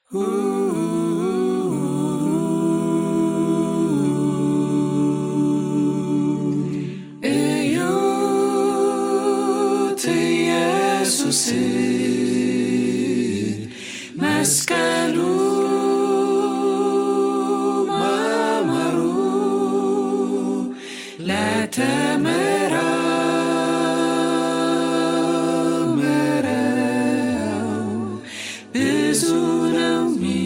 እዩት ኢየሱስ መስቀሉ ማማሩ ለተመራመረው ብዙ ነው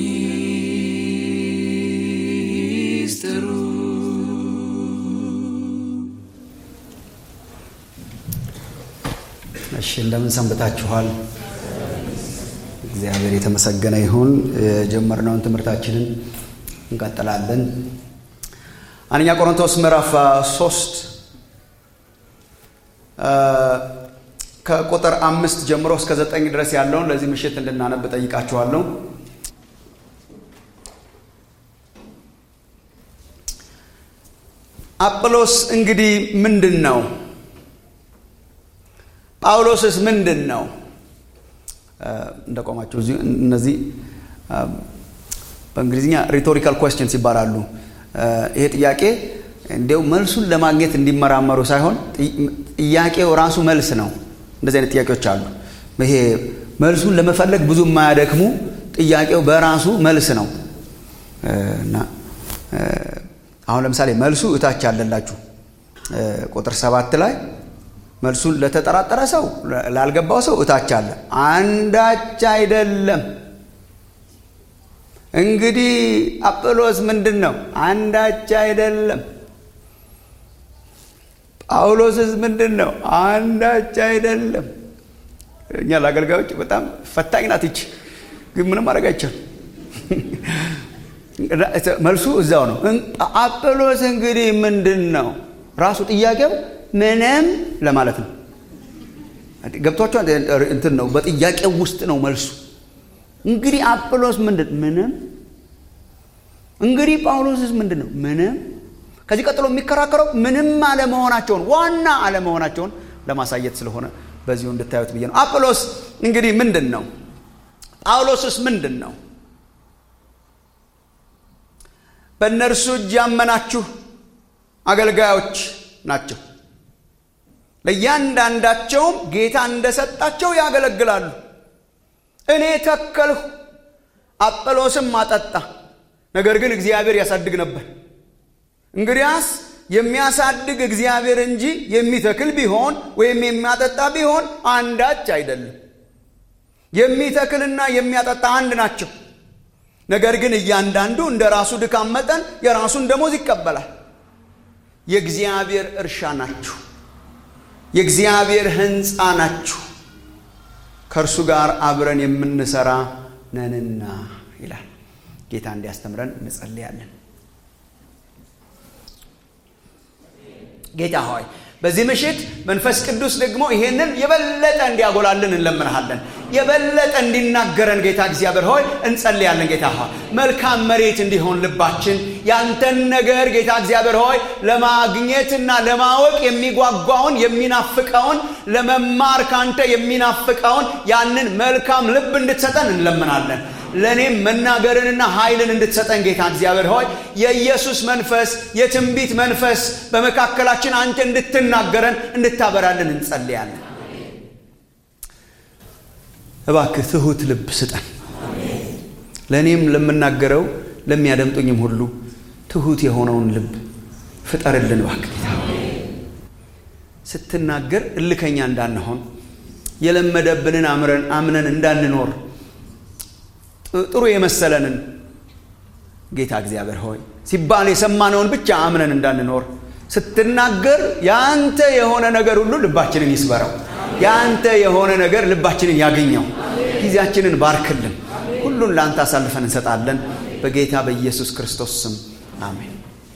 ሚስጥሩ። እሺ እንደምን ሰንብታችኋል? እግዚአብሔር የተመሰገነ ይሁን። የጀመርነውን ትምህርታችንን እንቀጥላለን። አንደኛ ቆሮንቶስ ምዕራፍ ሶስት ከቁጥር አምስት ጀምሮ እስከ ዘጠኝ ድረስ ያለውን ለዚህ ምሽት እንድናነብ ጠይቃችኋለሁ። አጵሎስ እንግዲህ ምንድን ነው? ጳውሎስስ ምንድን ነው? እንደቆማችሁ እዚሁ እነዚህ በእንግሊዝኛ ሪቶሪካል ኮስችንስ ይባላሉ። ይሄ ጥያቄ እንዲያው መልሱን ለማግኘት እንዲመራመሩ ሳይሆን ጥያቄው ራሱ መልስ ነው። እንደዚህ አይነት ጥያቄዎች አሉ። ይሄ መልሱን ለመፈለግ ብዙ የማያደክሙ ጥያቄው በራሱ መልስ ነው እና አሁን ለምሳሌ መልሱ እታች አለላችሁ ቁጥር ሰባት ላይ መልሱን ለተጠራጠረ ሰው ላልገባው ሰው እታች አለ። አንዳች አይደለም። እንግዲህ አጵሎስ ምንድን ነው? አንዳች አይደለም። ጳውሎስስ ምንድን ነው? አንዳች አይደለም። እኛ ለአገልጋዮች በጣም ፈታኝ ናት ይች፣ ግን ምንም ማድረግ አይቻልም። መልሱ እዛው ነው። አጵሎስ እንግዲህ ምንድን ነው? ራሱ ጥያቄው ምንም ለማለት ነው። ገብቷቸዋል። እንትን ነው በጥያቄው ውስጥ ነው መልሱ። እንግዲህ አጵሎስ ምንድን ምንም። እንግዲህ ጳውሎስስ ምንድን ነው? ምንም። ከዚህ ቀጥሎ የሚከራከረው ምንም አለመሆናቸውን ዋና አለመሆናቸውን ለማሳየት ስለሆነ በዚሁ እንድታዩት ብዬ ነው። አጵሎስ እንግዲህ ምንድን ነው? ጳውሎስስ ምንድን ነው? በእነርሱ እጅ ያመናችሁ አገልጋዮች ናቸው። ለእያንዳንዳቸውም ጌታ እንደሰጣቸው ያገለግላሉ። እኔ ተከልሁ፣ አጵሎስም አጠጣ፣ ነገር ግን እግዚአብሔር ያሳድግ ነበር። እንግዲያስ የሚያሳድግ እግዚአብሔር እንጂ የሚተክል ቢሆን ወይም የሚያጠጣ ቢሆን አንዳች አይደለም። የሚተክልና የሚያጠጣ አንድ ናቸው። ነገር ግን እያንዳንዱ እንደ ራሱ ድካም መጠን የራሱን ደሞዝ ይቀበላል። የእግዚአብሔር እርሻ ናችሁ፣ የእግዚአብሔር ሕንፃ ናችሁ፣ ከእርሱ ጋር አብረን የምንሰራ ነንና ይላል። ጌታ እንዲያስተምረን እንጸልያለን። ጌታ ሆይ በዚህ ምሽት መንፈስ ቅዱስ ደግሞ ይሄንን የበለጠ እንዲያጎላልን እንለምንሃለን። የበለጠ እንዲናገረን ጌታ እግዚአብሔር ሆይ እንጸልያለን። ጌታ ሆይ መልካም መሬት እንዲሆን ልባችን ያንተን ነገር ጌታ እግዚአብሔር ሆይ ለማግኘትና ለማወቅ የሚጓጓውን የሚናፍቀውን ለመማር ካንተ የሚናፍቀውን ያንን መልካም ልብ እንድትሰጠን እንለምናለን። ለእኔም መናገርንና ኃይልን እንድትሰጠን ጌታ እግዚአብሔር ሆይ የኢየሱስ መንፈስ የትንቢት መንፈስ በመካከላችን አንተ እንድትናገረን እንድታበራልን እንጸልያለን። እባክህ ትሁት ልብ ስጠን። ለእኔም ለምናገረው ለሚያደምጡኝም ሁሉ ትሁት የሆነውን ልብ ፍጠርልን እባክህ ጌታ ስትናገር እልከኛ እንዳንሆን የለመደብንን አምነን እንዳንኖር ጥሩ የመሰለንን ጌታ እግዚአብሔር ሆይ ሲባል የሰማነውን ብቻ አምነን እንዳንኖር ስትናገር የአንተ የሆነ ነገር ሁሉ ልባችንን ይስበረው። የአንተ የሆነ ነገር ልባችንን ያገኘው። ጊዜያችንን ባርክልን። ሁሉን ለአንተ አሳልፈን እንሰጣለን። በጌታ በኢየሱስ ክርስቶስ ስም አሜን።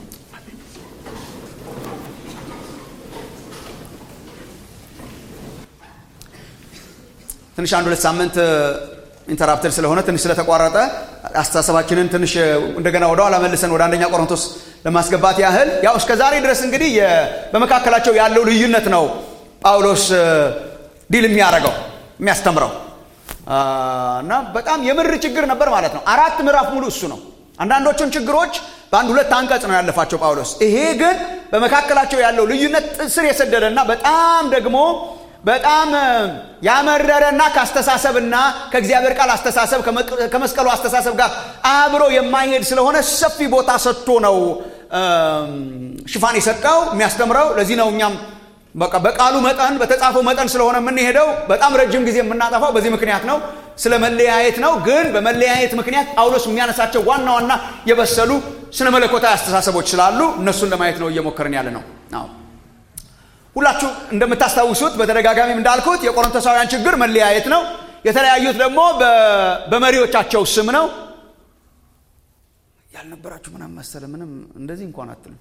ትንሽ አንድ ሁለት ሳምንት ኢንተራፕትድ ስለሆነ ትንሽ ስለተቋረጠ አስተሳሰባችንን ትንሽ እንደገና ወደ ኋላ መልሰን ወደ አንደኛ ቆሮንቶስ ለማስገባት ያህል ያው እስከ ዛሬ ድረስ እንግዲህ በመካከላቸው ያለው ልዩነት ነው ጳውሎስ ዲል የሚያደርገው የሚያስተምረው እና በጣም የምር ችግር ነበር ማለት ነው። አራት ምዕራፍ ሙሉ እሱ ነው። አንዳንዶቹን ችግሮች በአንድ ሁለት አንቀጽ ነው ያለፋቸው ጳውሎስ። ይሄ ግን በመካከላቸው ያለው ልዩነት ስር የሰደደና በጣም ደግሞ በጣም ያመረረና ከአስተሳሰብና ከእግዚአብሔር ቃል አስተሳሰብ ከመስቀሉ አስተሳሰብ ጋር አብሮ የማይሄድ ስለሆነ ሰፊ ቦታ ሰጥቶ ነው ሽፋን የሰጠው የሚያስተምረው። ለዚህ ነው እኛም በቃ በቃሉ መጠን በተጻፈው መጠን ስለሆነ የምንሄደው በጣም ረጅም ጊዜ የምናጠፋው በዚህ ምክንያት ነው። ስለ መለያየት ነው። ግን በመለያየት ምክንያት ጳውሎስ የሚያነሳቸው ዋና ዋና የበሰሉ ስነ መለኮታዊ አስተሳሰቦች ስላሉ እነሱን ለማየት ነው እየሞከርን ያለ ነው። ሁላችሁ እንደምታስታውሱት በተደጋጋሚም እንዳልኩት የቆሮንቶሳውያን ችግር መለያየት ነው። የተለያዩት ደግሞ በመሪዎቻቸው ስም ነው። ያልነበራችሁ ምናምን መሰለ ምንም እንደዚህ እንኳን አትልም።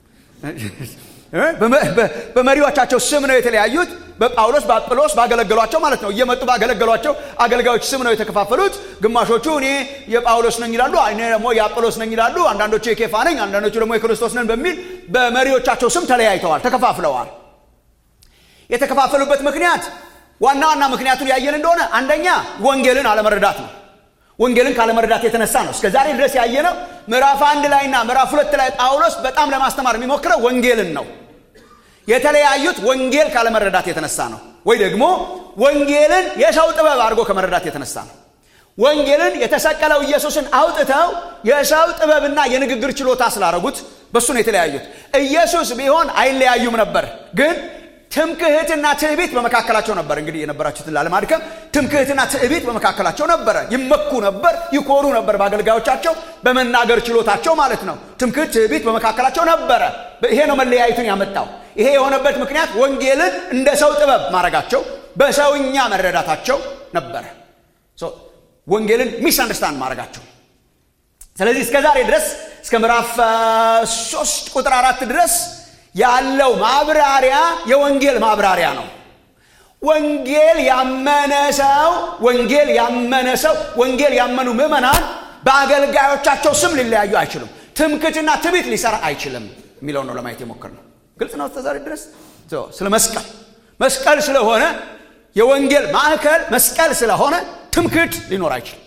በመሪዎቻቸው ስም ነው የተለያዩት። በጳውሎስ በአጵሎስ ባገለገሏቸው ማለት ነው። እየመጡ ባገለገሏቸው አገልጋዮች ስም ነው የተከፋፈሉት። ግማሾቹ እኔ የጳውሎስ ነኝ ይላሉ፣ እኔ ደግሞ የአጵሎስ ነኝ ይላሉ። አንዳንዶቹ የኬፋ ነኝ፣ አንዳንዶቹ ደግሞ የክርስቶስ ነን በሚል በመሪዎቻቸው ስም ተለያይተዋል፣ ተከፋፍለዋል። የተከፋፈሉበት ምክንያት ዋና ዋና ምክንያቱን ያየን እንደሆነ አንደኛ ወንጌልን አለመረዳት ነው። ወንጌልን ካለመረዳት የተነሳ ነው። እስከ ዛሬ ድረስ ያየነው ምዕራፍ አንድ ላይና ምዕራፍ ሁለት ላይ ጳውሎስ በጣም ለማስተማር የሚሞክረው ወንጌልን ነው። የተለያዩት ወንጌል ካለመረዳት የተነሳ ነው፣ ወይ ደግሞ ወንጌልን የሰው ጥበብ አድርጎ ከመረዳት የተነሳ ነው። ወንጌልን የተሰቀለው ኢየሱስን አውጥተው የሰው ጥበብና የንግግር ችሎታ ስላደረጉት በሱ ነው የተለያዩት። ኢየሱስ ቢሆን አይለያዩም ነበር ግን ትምክህትና ትዕቢት በመካከላቸው ነበር። እንግዲህ የነበራችሁትን ላለማድከም ትምክህትና ትዕቢት በመካከላቸው ነበረ። ይመኩ ነበር፣ ይኮሩ ነበር በአገልጋዮቻቸው በመናገር ችሎታቸው ማለት ነው። ትምክህት፣ ትዕቢት በመካከላቸው ነበረ። ይሄ ነው መለያየቱን ያመጣው። ይሄ የሆነበት ምክንያት ወንጌልን እንደ ሰው ጥበብ ማድረጋቸው፣ በሰውኛ መረዳታቸው ነበረ። ወንጌልን ሚስ አንደርስታንድ ማድረጋቸው። ስለዚህ እስከ ዛሬ ድረስ እስከ ምዕራፍ ሶስት ቁጥር አራት ድረስ ያለው ማብራሪያ የወንጌል ማብራሪያ ነው። ወንጌል ያመነ ሰው ወንጌል ያመነ ሰው ወንጌል ያመኑ ምዕመናን በአገልጋዮቻቸው ስም ሊለያዩ አይችሉም። ትምክትና ትዕቢት ሊሰራ አይችልም የሚለው ነው ለማየት የሞከርነው። ግልጽ ነው እስከ ዛሬ ድረስ ስለ መስቀል መስቀል ስለሆነ የወንጌል ማዕከል መስቀል ስለሆነ ትምክህት ሊኖር አይችልም።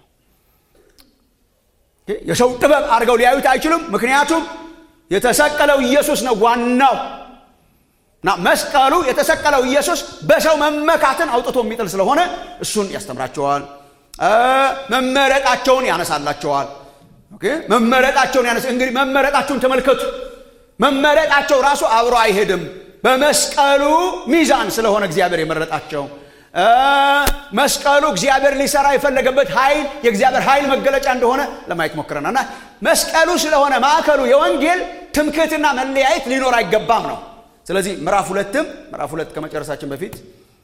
የሰው ጥበብ አድርገው ሊያዩት አይችሉም። ምክንያቱም የተሰቀለው ኢየሱስ ነው ዋናው እና መስቀሉ የተሰቀለው ኢየሱስ በሰው መመካትን አውጥቶ የሚጥል ስለሆነ እሱን ያስተምራቸዋል። መመረጣቸውን ያነሳላቸዋል። መመረጣቸውን ያነሳ እንግዲህ መመረጣቸውን ተመልከቱ። መመረጣቸው ራሱ አብሮ አይሄድም። በመስቀሉ ሚዛን ስለሆነ እግዚአብሔር የመረጣቸው መስቀሉ እግዚአብሔር ሊሰራ የፈለገበት ኃይል የእግዚአብሔር ኃይል መገለጫ እንደሆነ ለማየት ሞክረናል እና መስቀሉ ስለሆነ ማዕከሉ የወንጌል ትምክህትና መለያየት ሊኖር አይገባም ነው። ስለዚህ ምዕራፍ ሁለትም ምዕራፍ ሁለት ከመጨረሳችን በፊት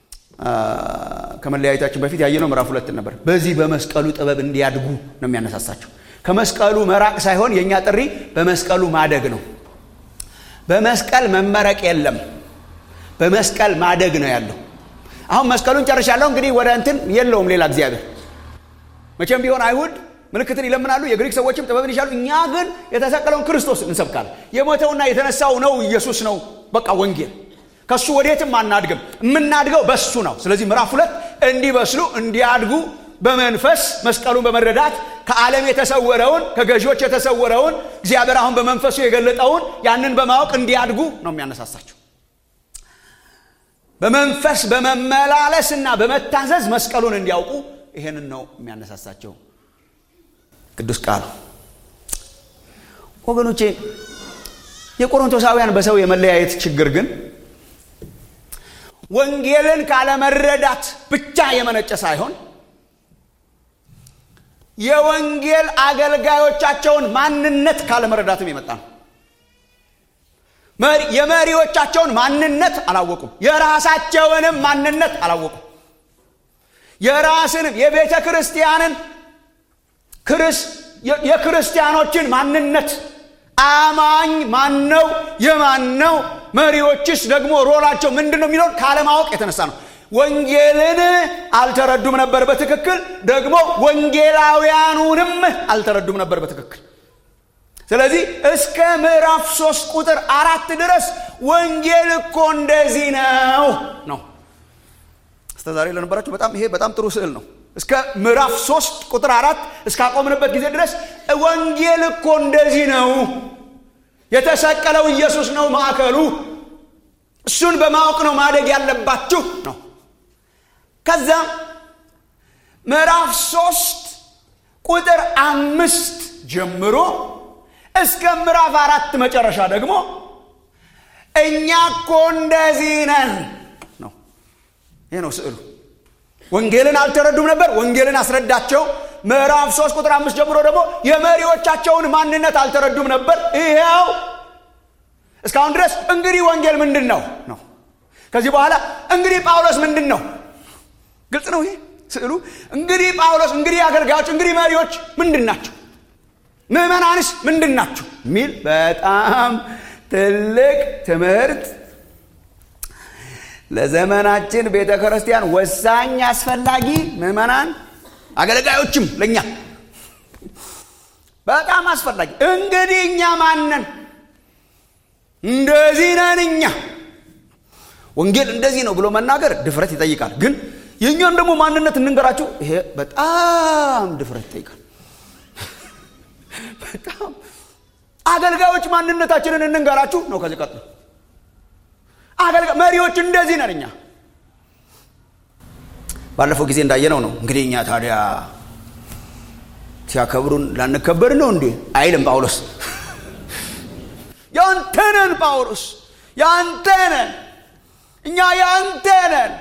ከመለያየታችን በፊት ያየነው ምዕራፍ ሁለትን ነበር። በዚህ በመስቀሉ ጥበብ እንዲያድጉ ነው የሚያነሳሳቸው። ከመስቀሉ መራቅ ሳይሆን የእኛ ጥሪ በመስቀሉ ማደግ ነው። በመስቀል መመረቅ የለም፣ በመስቀል ማደግ ነው ያለው። አሁን መስቀሉን ጨርሻለሁ። እንግዲህ ወደ እንትን የለውም ሌላ እግዚአብሔር። መቼም ቢሆን አይሁድ ምልክትን ይለምናሉ፣ የግሪክ ሰዎችም ጥበብን ይሻሉ። እኛ ግን የተሰቀለውን ክርስቶስ እንሰብካለን። የሞተውና የተነሳው ነው ኢየሱስ ነው። በቃ ወንጌል ከሱ ወዴትም አናድግም። የምናድገው በሱ ነው። ስለዚህ ምዕራፍ ሁለት እንዲበስሉ እንዲያድጉ በመንፈስ መስቀሉን በመረዳት ከዓለም የተሰወረውን ከገዢዎች የተሰወረውን እግዚአብሔር አሁን በመንፈሱ የገለጠውን ያንን በማወቅ እንዲያድጉ ነው የሚያነሳሳቸው። በመንፈስ በመመላለስና በመታዘዝ መስቀሉን እንዲያውቁ ይሄንን ነው የሚያነሳሳቸው ቅዱስ ቃሉ። ወገኖቼ የቆሮንቶሳውያን በሰው የመለያየት ችግር ግን ወንጌልን ካለመረዳት ብቻ የመነጨ ሳይሆን የወንጌል አገልጋዮቻቸውን ማንነት ካለመረዳትም የመጣ ነው። የመሪዎቻቸውን ማንነት አላወቁም። የራሳቸውንም ማንነት አላወቁም። የራስንም የቤተ ክርስቲያንን የክርስቲያኖችን ማንነት አማኝ ማን ነው? የማን ነው? መሪዎችስ ደግሞ ሮላቸው ምንድን ነው የሚለውን ካለማወቅ የተነሳ ነው። ወንጌልን አልተረዱም ነበር በትክክል ደግሞ ወንጌላውያኑንም አልተረዱም ነበር በትክክል። ስለዚህ እስከ ምዕራፍ ሶስት ቁጥር አራት ድረስ ወንጌል እኮ እንደዚህ ነው ነው። እስከ ዛሬ ለነበራችሁ በጣም ይሄ በጣም ጥሩ ስዕል ነው። እስከ ምዕራፍ ሶስት ቁጥር አራት እስካቆምንበት ጊዜ ድረስ ወንጌል እኮ እንደዚህ ነው። የተሰቀለው ኢየሱስ ነው ማዕከሉ። እሱን በማወቅ ነው ማደግ ያለባችሁ ነው። ከዛ ምዕራፍ ሶስት ቁጥር አምስት ጀምሮ እስከ ምዕራፍ አራት መጨረሻ ደግሞ እኛ እኮ እንደዚህ ነን ነው። ይህ ነው ስዕሉ። ወንጌልን አልተረዱም ነበር። ወንጌልን አስረዳቸው። ምዕራፍ ሶስት ቁጥር አምስት ጀምሮ ደግሞ የመሪዎቻቸውን ማንነት አልተረዱም ነበር። ይኸው እስካሁን ድረስ እንግዲህ ወንጌል ምንድን ነው ነው። ከዚህ በኋላ እንግዲህ ጳውሎስ ምንድን ነው? ግልጽ ነው ይሄ ስዕሉ። እንግዲህ ጳውሎስ፣ እንግዲህ አገልጋዮች፣ እንግዲህ መሪዎች ምንድን ናቸው? ምዕመናንስ ምንድን ናቸው? የሚል በጣም ትልቅ ትምህርት ለዘመናችን ቤተ ክርስቲያን ወሳኝ አስፈላጊ ምዕመናን አገልጋዮችም ለእኛ በጣም አስፈላጊ እንግዲህ እኛ ማነን እንደዚህ ነን እኛ ወንጌል እንደዚህ ነው ብሎ መናገር ድፍረት ይጠይቃል ግን የእኛን ደግሞ ማንነት እንንገራችሁ ይሄ በጣም ድፍረት ይጠይቃል በጣም አገልጋዮች ማንነታችንን እንንገራችሁ ነው ከዚህ ቀጥሎ አገልጋ መሪዎች እንደዚህ ነን እኛ ባለፈው ጊዜ እንዳየነው ነው እንግዲህ እኛ ታዲያ ሲያከብሩን ላንከበር ነው እንዴ አይልም ጳውሎስ ያንተ ነን ጳውሎስ ያንተ ነን እኛ ያንተ ነን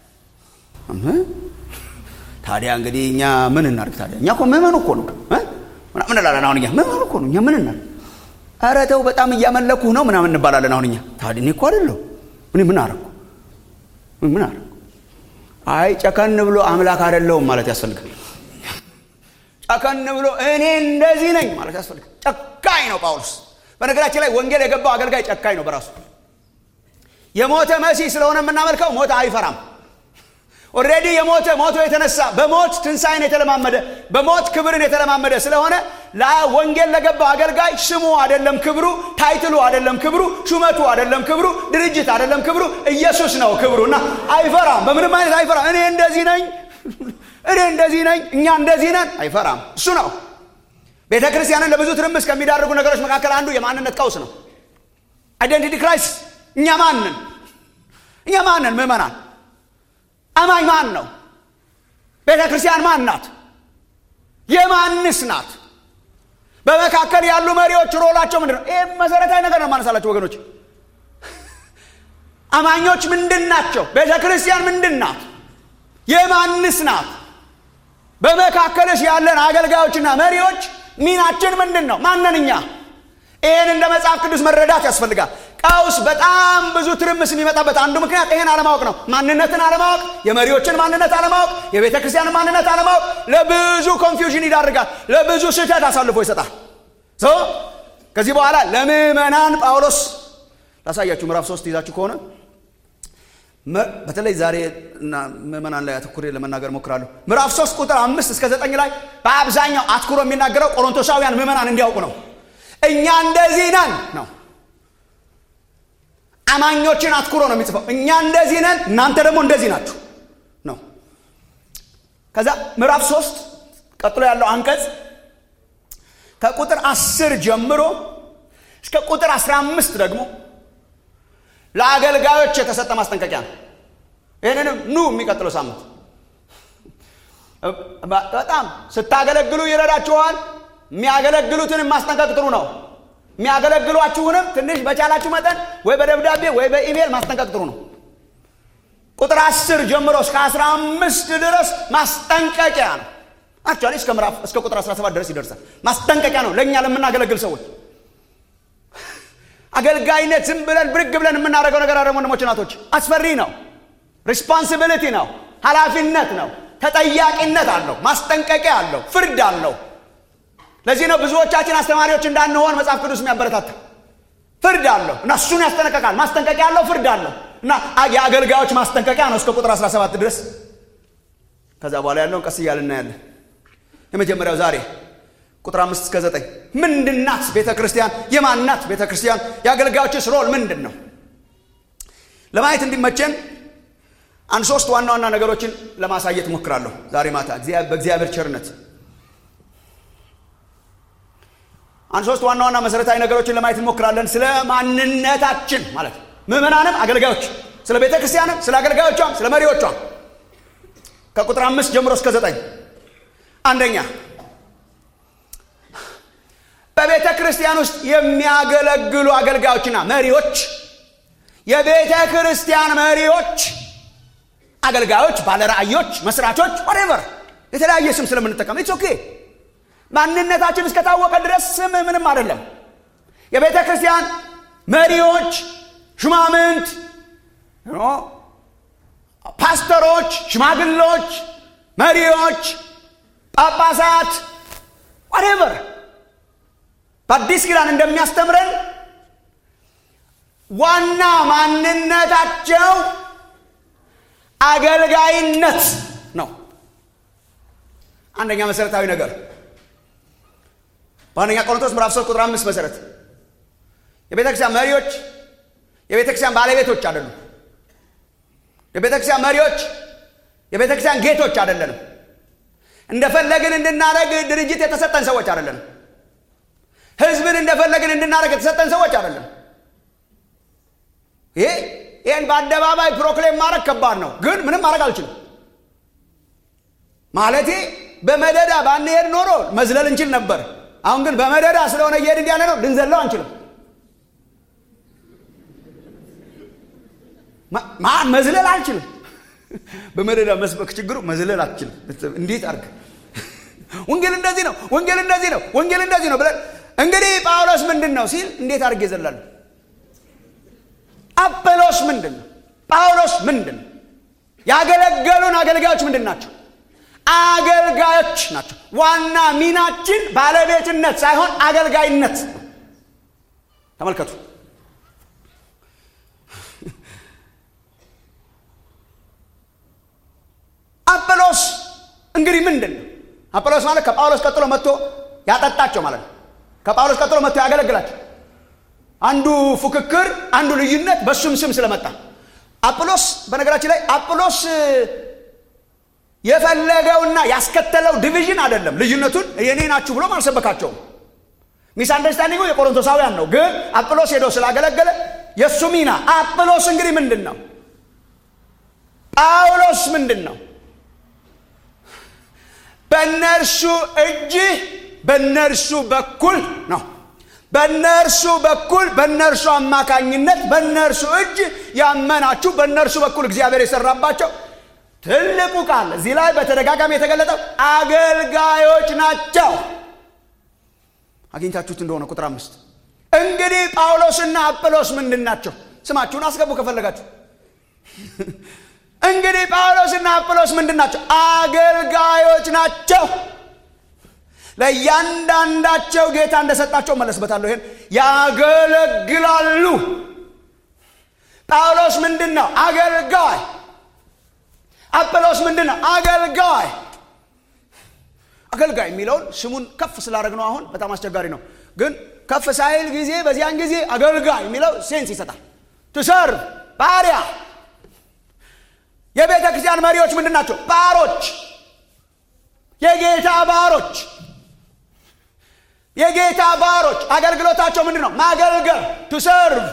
ታዲያ እንግዲህ እኛ ምን እናርግ ታዲያ እኛ እኮ ምዕመኑ እኮ ነው ምን እንላለን አሁን እኛ ምዕመኑ እኮ ነው እኛ ምን እናርግ ኧረ ተው በጣም እያመለኩህ ነው ምናምን እንባላለን አሁን እኛ ታዲያ እኔ እኮ አይደለሁ እኔ ምን አረኩ ምን አረኩ አይ ጨከን ብሎ አምላክ አይደለሁም ማለት ያስፈልጋል ጨከን ብሎ እኔ እንደዚህ ነኝ ማለት ያስፈልጋል ጨካኝ ነው ጳውሎስ በነገራችን ላይ ወንጌል የገባው አገልጋይ ጨካኝ ነው በራሱ የሞተ መሲህ ስለሆነ የምናመልከው ሞተ አይፈራም ኦሬዲ የሞተ ሞቶ የተነሳ በሞት ትንሣኤን የተለማመደ በሞት ክብርን የተለማመደ ስለሆነ ወንጌል ለገባው አገልጋይ ስሙ አይደለም ክብሩ ታይትሉ አይደለም ክብሩ ሹመቱ አይደለም ክብሩ ድርጅት አይደለም ክብሩ ኢየሱስ ነው ክብሩ እና አይፈራም በምንም አይነት አይፈራም እኔ እንደዚህ ነኝ እኔ እንደዚህ ነኝ እኛ እንደዚህ ነን አይፈራም እሱ ነው ቤተ ክርስቲያንን ለብዙ ትርምስ ከሚዳርጉ ነገሮች መካከል አንዱ የማንነት ቀውስ ነው አይደንቲቲ ክራይስ እኛ ማንን እኛ ማንን ምእመናን አማኝ ማን ነው ቤተ ክርስቲያን ማን ናት የማንስ ናት በመካከል ያሉ መሪዎች ሮላቸው ምንድን ነው ይህ መሰረታዊ ነገር ነው ማነሳላቸው ወገኖች አማኞች ምንድን ናቸው ቤተ ክርስቲያን ምንድን ናት የማንስ ናት በመካከልስ ያለን አገልጋዮችና መሪዎች ሚናችን ምንድን ነው ማነን እኛ ይህን እንደ መጽሐፍ ቅዱስ መረዳት ያስፈልጋል ቀውስ በጣም ብዙ ትርምስ የሚመጣበት አንዱ ምክንያት ይህን አለማወቅ ነው ማንነትን አለማወቅ የመሪዎችን ማንነት አለማወቅ የቤተ ክርስቲያን ማንነት አለማወቅ ለብዙ ኮንፊውዥን ይዳርጋል ለብዙ ስህተት አሳልፎ ይሰጣል ከዚህ በኋላ ለምዕመናን ጳውሎስ ላሳያችሁ ምዕራፍ ሶስት ይዛችሁ ከሆነ በተለይ ዛሬ ምዕመናን ላይ አትኩሬ ለመናገር ሞክራለሁ ምዕራፍ ሶስት ቁጥር አምስት እስከ ዘጠኝ ላይ በአብዛኛው አትኩሮ የሚናገረው ቆሮንቶሳውያን ምዕመናን እንዲያውቁ ነው እኛ እንደዚህ ነን ነው አማኞችን አትኩሮ ነው የሚጽፈው እኛ እንደዚህ ነን እናንተ ደግሞ እንደዚህ ናችሁ ነው ከዛ ምዕራፍ ሶስት ቀጥሎ ያለው አንቀጽ ከቁጥር አስር ጀምሮ እስከ ቁጥር አስራ አምስት ደግሞ ለአገልጋዮች የተሰጠ ማስጠንቀቂያ ነው ይህንንም ኑ የሚቀጥለው ሳምንት በጣም ስታገለግሉ ይረዳችኋል የሚያገለግሉትንም ማስጠንቀቅ ጥሩ ነው የሚያገለግሏችሁንም ትንሽ በቻላችሁ መጠን ወይ በደብዳቤ ወይ በኢሜይል ማስጠንቀቅ ጥሩ ነው ቁጥር አስር ጀምሮ እስከ አስራ አምስት ድረስ ማስጠንቀቂያ ነው አክቹዋሊ እስከ ምዕራፍ እስከ ቁጥር 17 ድረስ ይደርሳል ማስጠንቀቂያ ነው ለእኛ ለምናገለግል ሰዎች አገልጋይነት ዝም ብለን ብርግ ብለን የምናደርገው ነገር አለ ወንድሞች ናቶች አስፈሪ ነው ሪስፖንሲቢሊቲ ነው ኃላፊነት ነው ተጠያቂነት አለው ማስጠንቀቂያ አለው ፍርድ አለው ለዚህ ነው ብዙዎቻችን አስተማሪዎች እንዳንሆን መጽሐፍ ቅዱስ የሚያበረታታ ፍርድ አለው እና እሱን ያስጠነቀቃል ማስጠንቀቂያ አለው ፍርድ አለው እና የአገልጋዮች ማስጠንቀቂያ ነው እስከ ቁጥር 17 ድረስ ከዛ በኋላ ያለውን ቀስ እያል እናያለን የመጀመሪያው ዛሬ ቁጥር አምስት እስከ ዘጠኝ ምንድናት ቤተ ክርስቲያን የማናት ቤተ ክርስቲያን የአገልጋዮችስ ሮል ምንድን ነው ለማየት እንዲመቸን አንድ ሶስት ዋና ዋና ነገሮችን ለማሳየት ሞክራለሁ ዛሬ ማታ በእግዚአብሔር ቸርነት አንድ ሶስት ዋና ዋና መሰረታዊ ነገሮችን ለማየት እንሞክራለን ስለ ማንነታችን ማለት ምዕመናንም አገልጋዮች ስለ ቤተ ክርስቲያንም ስለ አገልጋዮቿም ስለ መሪዎቿም ከቁጥር አምስት ጀምሮ እስከ ዘጠኝ አንደኛ በቤተ ክርስቲያን ውስጥ የሚያገለግሉ አገልጋዮችና መሪዎች የቤተ ክርስቲያን መሪዎች አገልጋዮች ባለራእዮች መስራቾች ወሬቨር የተለያየ ስም ስለምንጠቀም ኢትስ ኦኬ ማንነታችን እስከታወቀ ድረስ ስም ምንም አይደለም የቤተ ክርስቲያን መሪዎች ሹማምንት ፓስተሮች ሽማግሎች መሪዎች ጳጳሳት ወሬቨር በአዲስ ኪዳን እንደሚያስተምረን ዋና ማንነታቸው አገልጋይነት ነው አንደኛ መሰረታዊ ነገር በአንደኛ ቆሮንቶስ ምዕራፍ 3 ቁጥር አምስት መሰረት የቤተ ክርስቲያን መሪዎች የቤተ ክርስቲያን ባለቤቶች አይደሉም የቤተ ክርስቲያን መሪዎች የቤተ ክርስቲያን ጌቶች አይደለንም እንደፈለግን እንድናደረግ ድርጅት የተሰጠን ሰዎች አይደለንም ህዝብን እንደፈለግን እንድናደረግ የተሰጠን ሰዎች አይደለም ይሄ ይህን በአደባባይ ፕሮክሌም ማድረግ ከባድ ነው ግን ምንም ማድረግ አልችልም ማለቴ በመደዳ ባንሄድ ኖሮ መዝለል እንችል ነበር አሁን ግን በመደዳ ስለሆነ እየሄድን ያለ ነው ልንዘለው አንችልም መዝለል አልችልም በመደዳ መስበክ ችግሩ መዝለል አልችልም እንዴት አርግ ወንጌል እንደዚህ ነው ወንጌል እንደዚህ ነው ወንጌል እንደዚህ ነው ብለን እንግዲህ ጳውሎስ ምንድን ነው ሲል እንዴት አድርጌ ይዘላሉ አጵሎስ ምንድን ነው ጳውሎስ ምንድን ነው ያገለገሉን አገልጋዮች ምንድን ናቸው አገልጋዮች ናቸው ዋና ሚናችን ባለቤትነት ሳይሆን አገልጋይነት ተመልከቱ አጵሎስ እንግዲህ ምንድን ነው አጵሎስ ማለት ከጳውሎስ ቀጥሎ መጥቶ ያጠጣቸው ማለት ነው ከጳውሎስ ቀጥሎ መጥቶ ያገለግላቸው አንዱ ፉክክር አንዱ ልዩነት በሱም ስም ስለመጣ አጵሎስ በነገራችን ላይ አጵሎስ የፈለገውና ያስከተለው ዲቪዥን አይደለም ልዩነቱን የኔ ናችሁ ብሎም አልሰበካቸውም ሚስ አንደርስታንዲንጉ የቆሮንቶሳውያን ነው ግን አጵሎስ ሄዶ ስላገለገለ የእሱ ሚና አጵሎስ እንግዲህ ምንድን ነው ጳውሎስ ምንድን ነው በእነርሱ እጅ በእነርሱ በኩል ነው በእነርሱ በኩል በእነርሱ አማካኝነት በእነርሱ እጅ ያመናችሁ በእነርሱ በኩል እግዚአብሔር የሰራባቸው ትልቁ ቃል እዚህ ላይ በተደጋጋሚ የተገለጠው አገልጋዮች ናቸው አግኝታችሁት እንደሆነ ቁጥር አምስት እንግዲህ ጳውሎስና አጵሎስ ምንድን ናቸው ስማችሁን አስገቡ ከፈለጋችሁ እንግዲህ ጳውሎስና አጵሎስ ምንድን ናቸው አገልጋዮች ናቸው ለእያንዳንዳቸው ጌታ እንደሰጣቸው መለስበታለሁ ይሄን ያገለግላሉ ጳውሎስ ምንድን ነው አገልጋይ አጵሎስ ምንድን ነው አገልጋይ አገልጋይ የሚለውን ስሙን ከፍ ስላደረግ ነው አሁን በጣም አስቸጋሪ ነው ግን ከፍ ሳይል ጊዜ በዚያን ጊዜ አገልጋይ የሚለው ሴንስ ይሰጣል ትሰርቭ ባሪያ የቤተ ክርስቲያን መሪዎች ምንድን ናቸው ባሮች የጌታ ባሮች የጌታ ባሮች አገልግሎታቸው ምንድን ነው ማገልገል ቱሰርቭ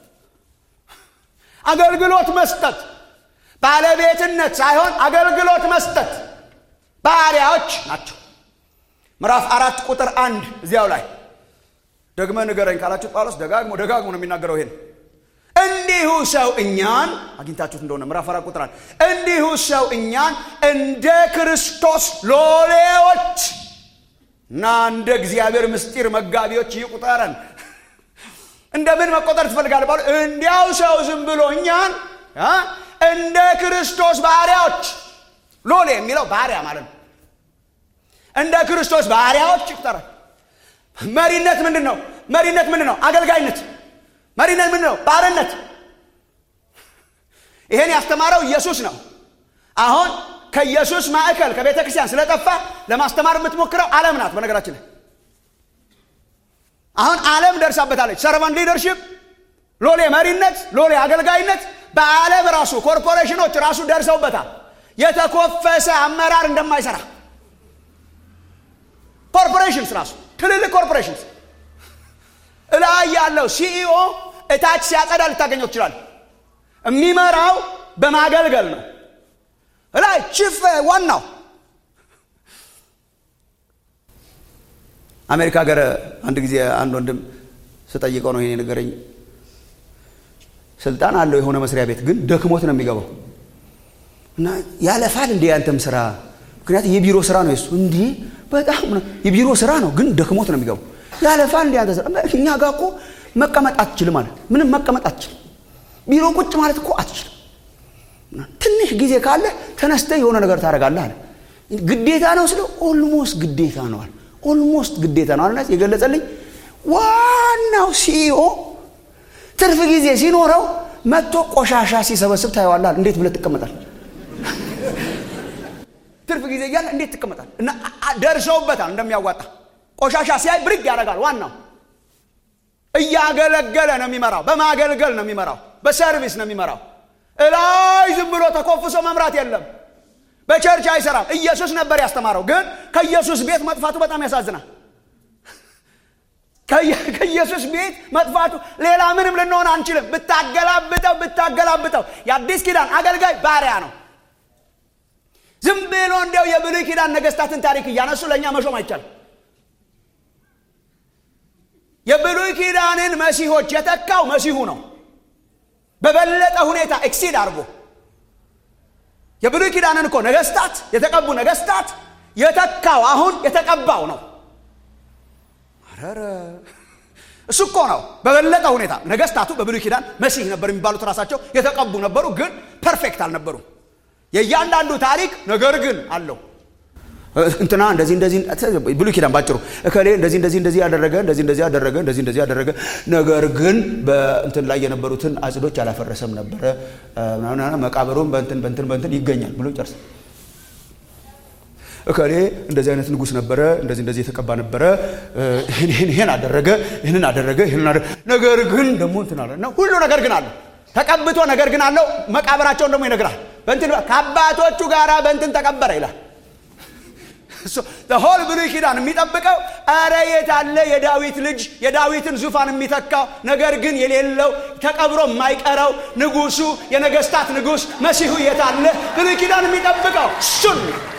አገልግሎት መስጠት ባለቤትነት ሳይሆን አገልግሎት መስጠት ባሪያዎች ናቸው ምዕራፍ አራት ቁጥር አንድ እዚያው ላይ ደግመ ንገረኝ ካላችሁ ጳውሎስ ደጋግሞ ደጋግሞ ነው የሚናገረው ይሄን እንዲሁ ሰው እኛን አግኝታችሁት እንደሆነ ምዕራፍ አራት ቁጥር አንድ እንዲሁ ሰው እኛን እንደ ክርስቶስ ሎሌዎች እና እንደ እግዚአብሔር ምስጢር መጋቢዎች ይቁጠረን እንደምን መቆጠር ትፈልጋለህ ባሉ እንዲያው ሰው ዝም ብሎ እኛን እንደ ክርስቶስ ባሪያዎች ሎሌ የሚለው ባሪያ ማለት ነው እንደ ክርስቶስ ባሪያዎች ይቁጠረን መሪነት ምንድን ነው መሪነት ምንድን ነው አገልጋይነት መሪነት ምንድን ነው ባርነት ይሄን ያስተማረው ኢየሱስ ነው አሁን ከኢየሱስ ማዕከል ከቤተ ክርስቲያን ስለጠፋ ለማስተማር የምትሞክረው ዓለም ናት በነገራችን ላይ አሁን ዓለም ደርሳበታለች ሰርቫንት ሊደርሽፕ ሎሌ መሪነት ሎሌ አገልጋይነት በዓለም ራሱ ኮርፖሬሽኖች ራሱ ደርሰውበታል የተኮፈሰ አመራር እንደማይሰራ ኮርፖሬሽንስ ራሱ ትልልቅ ኮርፖሬሽንስ እላይ ያለው ሲኢኦ እታች ሲያጸዳ ልታገኘው ትችላል የሚመራው በማገልገል ነው እላይ ቺፍ ዋናው አሜሪካ ሀገር አንድ ጊዜ አንድ ወንድም ስጠይቀው ነው ይሄ ነገረኝ ስልጣን አለው የሆነ መስሪያ ቤት ግን ደክሞት ነው የሚገባው እና ያለፋል እንዴ ያንተም ስራ ምክንያት የቢሮ ስራ ነው የሱ እንዲህ በጣም የቢሮ ስራ ነው ግን ደክሞት ነው የሚገባው ያለፋል እንዴ ያንተ ስራ እኛ ጋር እኮ መቀመጥ አትችልም አለ ምንም መቀመጥ አትችልም ቢሮ ቁጭ ማለት እኮ አትችልም ትንሽ ጊዜ ካለ ተነስተ የሆነ ነገር ታደርጋለህ አለ ግዴታ ነው ስለ ኦልሞስት ግዴታ ነው አለ ኦልሞስት ግዴታ ነው አለ የገለጸልኝ ዋናው ሲኢኦ ትርፍ ጊዜ ሲኖረው መጥቶ ቆሻሻ ሲሰበስብ ታየዋላል እንዴት ብለህ ትቀመጣል ትርፍ ጊዜ እያለ እንዴት ትቀመጣል እና ደርሰውበታል እንደሚያዋጣ ቆሻሻ ሲያይ ብርግ ያደርጋል ዋናው እያገለገለ ነው የሚመራው በማገልገል ነው የሚመራው በሰርቪስ ነው የሚመራው እላይ ዝም ብሎ ተኮፍሶ መምራት የለም በቸርች አይሰራም ኢየሱስ ነበር ያስተማረው ግን ከኢየሱስ ቤት መጥፋቱ በጣም ያሳዝናል ከኢየሱስ ቤት መጥፋቱ ሌላ ምንም ልንሆን አንችልም ብታገላብጠው ብታገላብጠው የአዲስ ኪዳን አገልጋይ ባሪያ ነው ዝም ብሎ እንዲያው የብሉይ ኪዳን ነገስታትን ታሪክ እያነሱ ለእኛ መሾም አይቻልም የብሉይ ኪዳንን መሲሆች የተካው መሲሁ ነው በበለጠ ሁኔታ ኤክሲድ አድርጎ የብሉይ ኪዳንን እኮ ነገስታት የተቀቡ ነገስታት የተካው አሁን የተቀባው ነው አረረ እሱ እኮ ነው በበለጠ ሁኔታ ነገስታቱ በብሉይ ኪዳን መሲህ ነበር የሚባሉት ራሳቸው የተቀቡ ነበሩ ግን ፐርፌክት አልነበሩም የእያንዳንዱ ታሪክ ነገር ግን አለው እንትና እንደዚህ እንደዚህ ብሉይ ኪዳን ባጭሩ እከሌ እንደዚህ እንደዚህ እንደዚህ ያደረገ እንደዚህ እንደዚህ ያደረገ እንደዚህ እንደዚህ ያደረገ ነገር ግን በእንትን ላይ የነበሩትን አጽዶች አላፈረሰም ነበረ መቃብሩም በእንትን በእንትን በእንትን ይገኛል ብሎ ጨርስ እከሌ እንደዚህ አይነት ንጉስ ነበረ እንደዚህ እንደዚህ የተቀባ ነበረ ይህን አደረገ ይህንን አደረገ ይህንን አደረገ ነገር ግን ደግሞ እንትን አለ እና ሁሉ ነገር ግን አለ ተቀብቶ ነገር ግን አለው መቃብራቸውን ደግሞ ይነግራል በእንትን ከአባቶቹ ጋራ በእንትን ተቀበረ ይላል ሆል ብሉይ ኪዳን የሚጠብቀው አረ የት አለ የዳዊት ልጅ የዳዊትን ዙፋን የሚተካው ነገር ግን የሌለው ተቀብሮ የማይቀረው ንጉሱ የነገስታት ንጉስ መሲሁ የት አለ ብሉይ ኪዳን የሚጠብቀው እሱን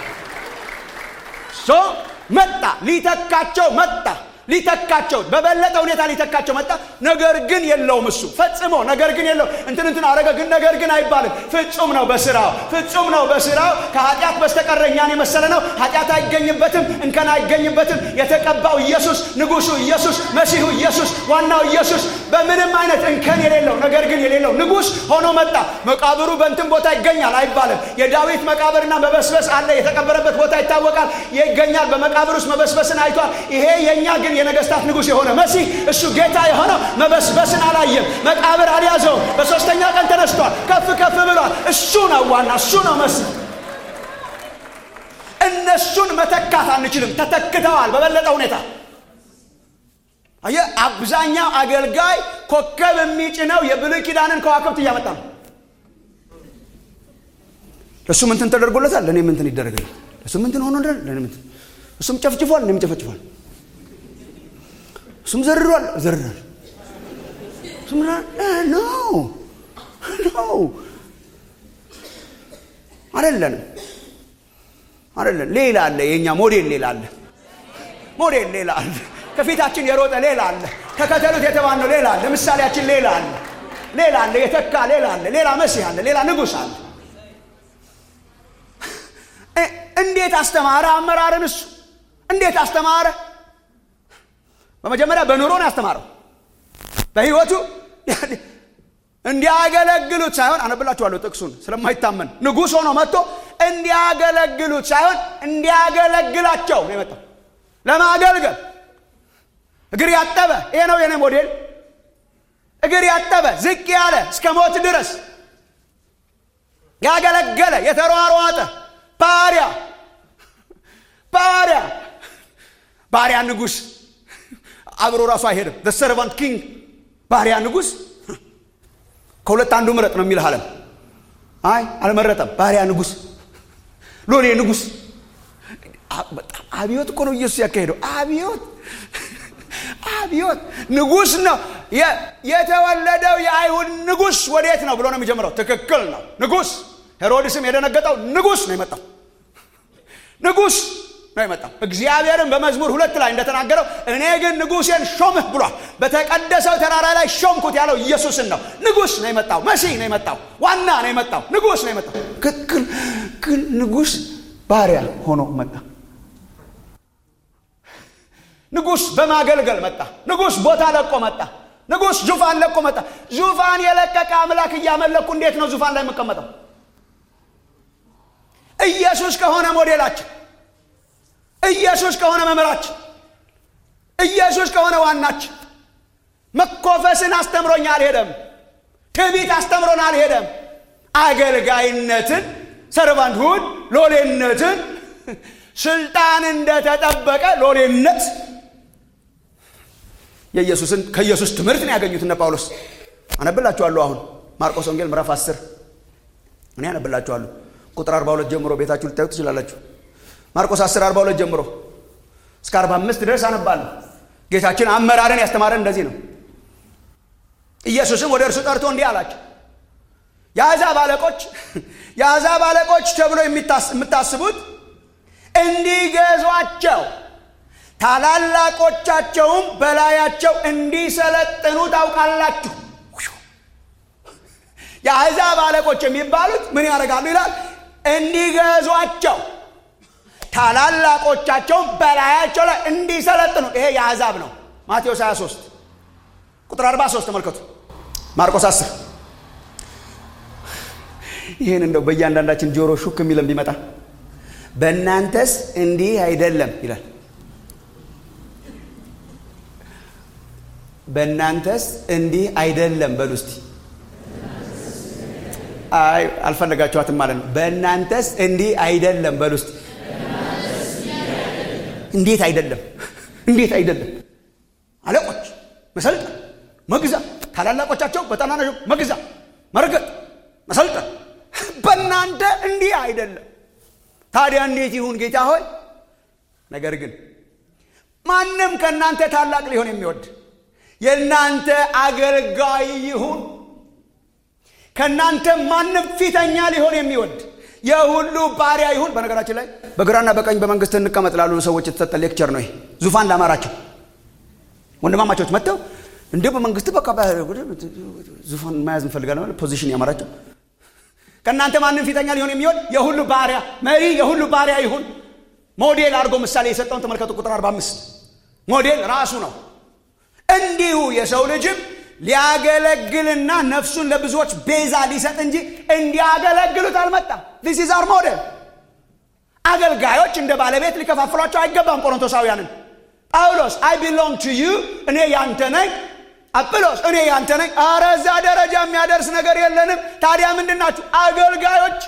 ሶ መጣ ሊተካቸው መጣ ሊተካቸው በበለጠ ሁኔታ ሊተካቸው መጣ ነገር ግን የለውም እሱ ፈጽሞ ነገር ግን የለው እንትን እንትን አረገ ግን ነገር ግን አይባልም ፍጹም ነው በስራው ፍጹም ነው በስራው ከኃጢአት በስተቀረ እኛን የመሰለ ነው ኃጢአት አይገኝበትም እንከን አይገኝበትም የተቀባው ኢየሱስ ንጉሱ ኢየሱስ መሲሁ ኢየሱስ ዋናው ኢየሱስ በምንም አይነት እንከን የሌለው ነገር ግን የሌለው ንጉስ ሆኖ መጣ መቃብሩ በእንትን ቦታ ይገኛል አይባልም የዳዊት መቃብርና መበስበስ አለ የተቀበረበት ቦታ ይታወቃል ይገኛል በመቃብር ውስጥ መበስበስን አይቷል ይሄ የእኛ ግን የነገስታት ንጉስ የሆነ መሲህ እሱ ጌታ የሆነው መበስበስን አላየም መቃብር አልያዘውም በሶስተኛ ቀን ተነስቷል ከፍ ከፍ ብሏል እሱ ነው ዋና እሱ ነው መሲህ እነሱን መተካት አንችልም ተተክተዋል በበለጠ ሁኔታ አየ አብዛኛው አገልጋይ ኮከብ የሚጭነው የብሉይ ኪዳንን ከዋክብት እያመጣ ነው እሱ ምንትን ተደርጎለታል ለእኔ ምንትን ይደረግልኝ እሱ ምንትን ሆኖ ለእኔ ምንትን እሱም ጨፍጭፏል እኔም ጨፈጭፏል እሱም ዘርሯል ዘርሯል እሱም ኖ ኖ አይደለንም አይደለም ሌላ አለ የእኛ ሞዴል ሌላ አለ ሞዴል ሌላ አለ ከፊታችን የሮጠ ሌላ አለ ተከተሉት የተባልነው ሌላ አለ ምሳሌያችን ሌላ አለ ሌላ አለ የተካ ሌላ አለ ሌላ መሲህ አለ ሌላ ንጉሥ አለ እንዴት አስተማረ አመራርን እሱ እንዴት አስተማረ በመጀመሪያ በኑሮ ነው ያስተማረው በህይወቱ እንዲያገለግሉት ሳይሆን አነብላችኋለሁ ጥቅሱን ስለማይታመን ንጉሥ ሆኖ መጥቶ እንዲያገለግሉት ሳይሆን እንዲያገለግላቸው ነው የመጣው ለማገልገል እግር ያጠበ ይሄ ነው የኔ ሞዴል እግር ያጠበ ዝቅ ያለ እስከ ሞት ድረስ ያገለገለ የተሯሯጠ ባሪያ ባሪያ ባሪያ ንጉሥ አብሮ ራሱ አይሄድም ሰርቫንት ኪንግ ባሪያ ንጉሥ ከሁለት አንዱ ምረጥ ነው የሚልህ አለም አይ አልመረጠም ባሪያ ንጉስ ሎሌ ንጉስ በጣም አብዮት እኮ ነው ኢየሱስ ያካሄደው አብዮት አብዮት ንጉስ ነው የተወለደው የአይሁድ ንጉስ ወዴት ነው ብሎ ነው የሚጀምረው ትክክል ነው ንጉስ ሄሮድስም የደነገጠው ንጉስ ነው የመጣው ንጉስ ነው የመጣው እግዚአብሔርም በመዝሙር ሁለት ላይ እንደተናገረው እኔ ግን ንጉሴን ሾምህ ብሏል በተቀደሰው ተራራ ላይ ሾምኩት ያለው ኢየሱስን ነው ንጉስ ነው የመጣው መሲህ ነው የመጣው ዋና ነው የመጣው ንጉስ ነው የመጣው ግን ንጉስ ባሪያ ሆኖ መጣ ንጉስ በማገልገል መጣ ንጉስ ቦታ ለቆ መጣ ንጉስ ዙፋን ለቆ መጣ ዙፋን የለቀቀ አምላክ እያመለኩ እንዴት ነው ዙፋን ላይ የምቀመጠው ኢየሱስ ከሆነ ሞዴላችን ኢየሱስ ከሆነ መምህራችን ኢየሱስ ከሆነ ዋናችን መኮፈስን አስተምሮኝ አልሄደም ትቢት አስተምሮን አልሄደም አገልጋይነትን ሰርቫንትሁድ ሎሌነትን ስልጣን እንደተጠበቀ ሎሌነት የኢየሱስን ከኢየሱስ ትምህርት ነው ያገኙት እነ ጳውሎስ አነብላችኋለሁ አሁን ማርቆስ ወንጌል ምዕራፍ 10 እኔ አነብላችኋለሁ ቁጥር 42 ጀምሮ ቤታችሁ ልታዩ ትችላላችሁ ማርቆስ 10 42 ጀምሮ እስከ 45 ድረስ አነባለሁ ጌታችን አመራርን ያስተማረን እንደዚህ ነው ኢየሱስም ወደ እርሱ ጠርቶ እንዲህ አላቸው የአሕዛብ አለቆች የአሕዛብ አለቆች ተብሎ የምታስቡት እንዲገዟቸው ታላላቆቻቸውም በላያቸው እንዲሰለጥኑ ታውቃላችሁ የአሕዛብ አለቆች የሚባሉት ምን ያደርጋሉ ይላል እንዲገዟቸው ታላላቆቻቸውም በላያቸው ላይ እንዲሰለጥኑ ይሄ የአሕዛብ ነው ማቴዎስ 23 ቁጥር 43 ተመልከቱ ማርቆስ 10 ይህን እንደው በእያንዳንዳችን ጆሮ ሹክ የሚለን ቢመጣ በእናንተስ እንዲህ አይደለም ይላል በእናንተስ እንዲህ አይደለም በሉ እስቲ አይ አልፈለጋችኋትም ማለት ነው በእናንተስ እንዲህ አይደለም በሉ እስቲ እንዴት አይደለም እንዴት አይደለም አለቆች መሰልጠን መግዛት ታላላቆቻቸው በታናናሾ መግዛት መርገጥ መሰልጠን በእናንተ እንዲህ አይደለም ታዲያ እንዴት ይሁን ጌታ ሆይ ነገር ግን ማንም ከእናንተ ታላቅ ሊሆን የሚወድ የእናንተ አገልጋይ ይሁን ከእናንተ ማንም ፊተኛ ሊሆን የሚወድ የሁሉ ባሪያ ይሁን በነገራችን ላይ በግራና በቀኝ በመንግስት እንቀመጥ ላሉ ሰዎች የተሰጠ ሌክቸር ነው ይሄ ዙፋን ላማራቸው ወንድማማቾች መጥተው እንዲሁ በመንግስት በቃ ዙፋን መያዝ እንፈልጋለን ፖዚሽን ያማራቸው ከእናንተ ማንም ፊተኛ ሊሆን የሚወድ የሁሉ ባሪያ መሪ የሁሉ ባሪያ ይሁን ሞዴል አድርጎ ምሳሌ የሰጠውን ተመልከቱ ቁጥር 45 ሞዴል ራሱ ነው እንዲሁ የሰው ልጅም ሊያገለግልና ነፍሱን ለብዙዎች ቤዛ ሊሰጥ እንጂ እንዲያገለግሉት አልመጣም ዚስ ኢዝ አር ሞዴል አገልጋዮች እንደ ባለቤት ሊከፋፍሏቸው አይገባም ቆሮንቶሳውያንን ጳውሎስ አይ ቢሎንግ ቱ ዩ እኔ ያንተ ነኝ አጵሎስ እኔ ያንተ ነኝ አረ እዛ ደረጃ የሚያደርስ ነገር የለንም ታዲያ ምንድን ናችሁ አገልጋዮች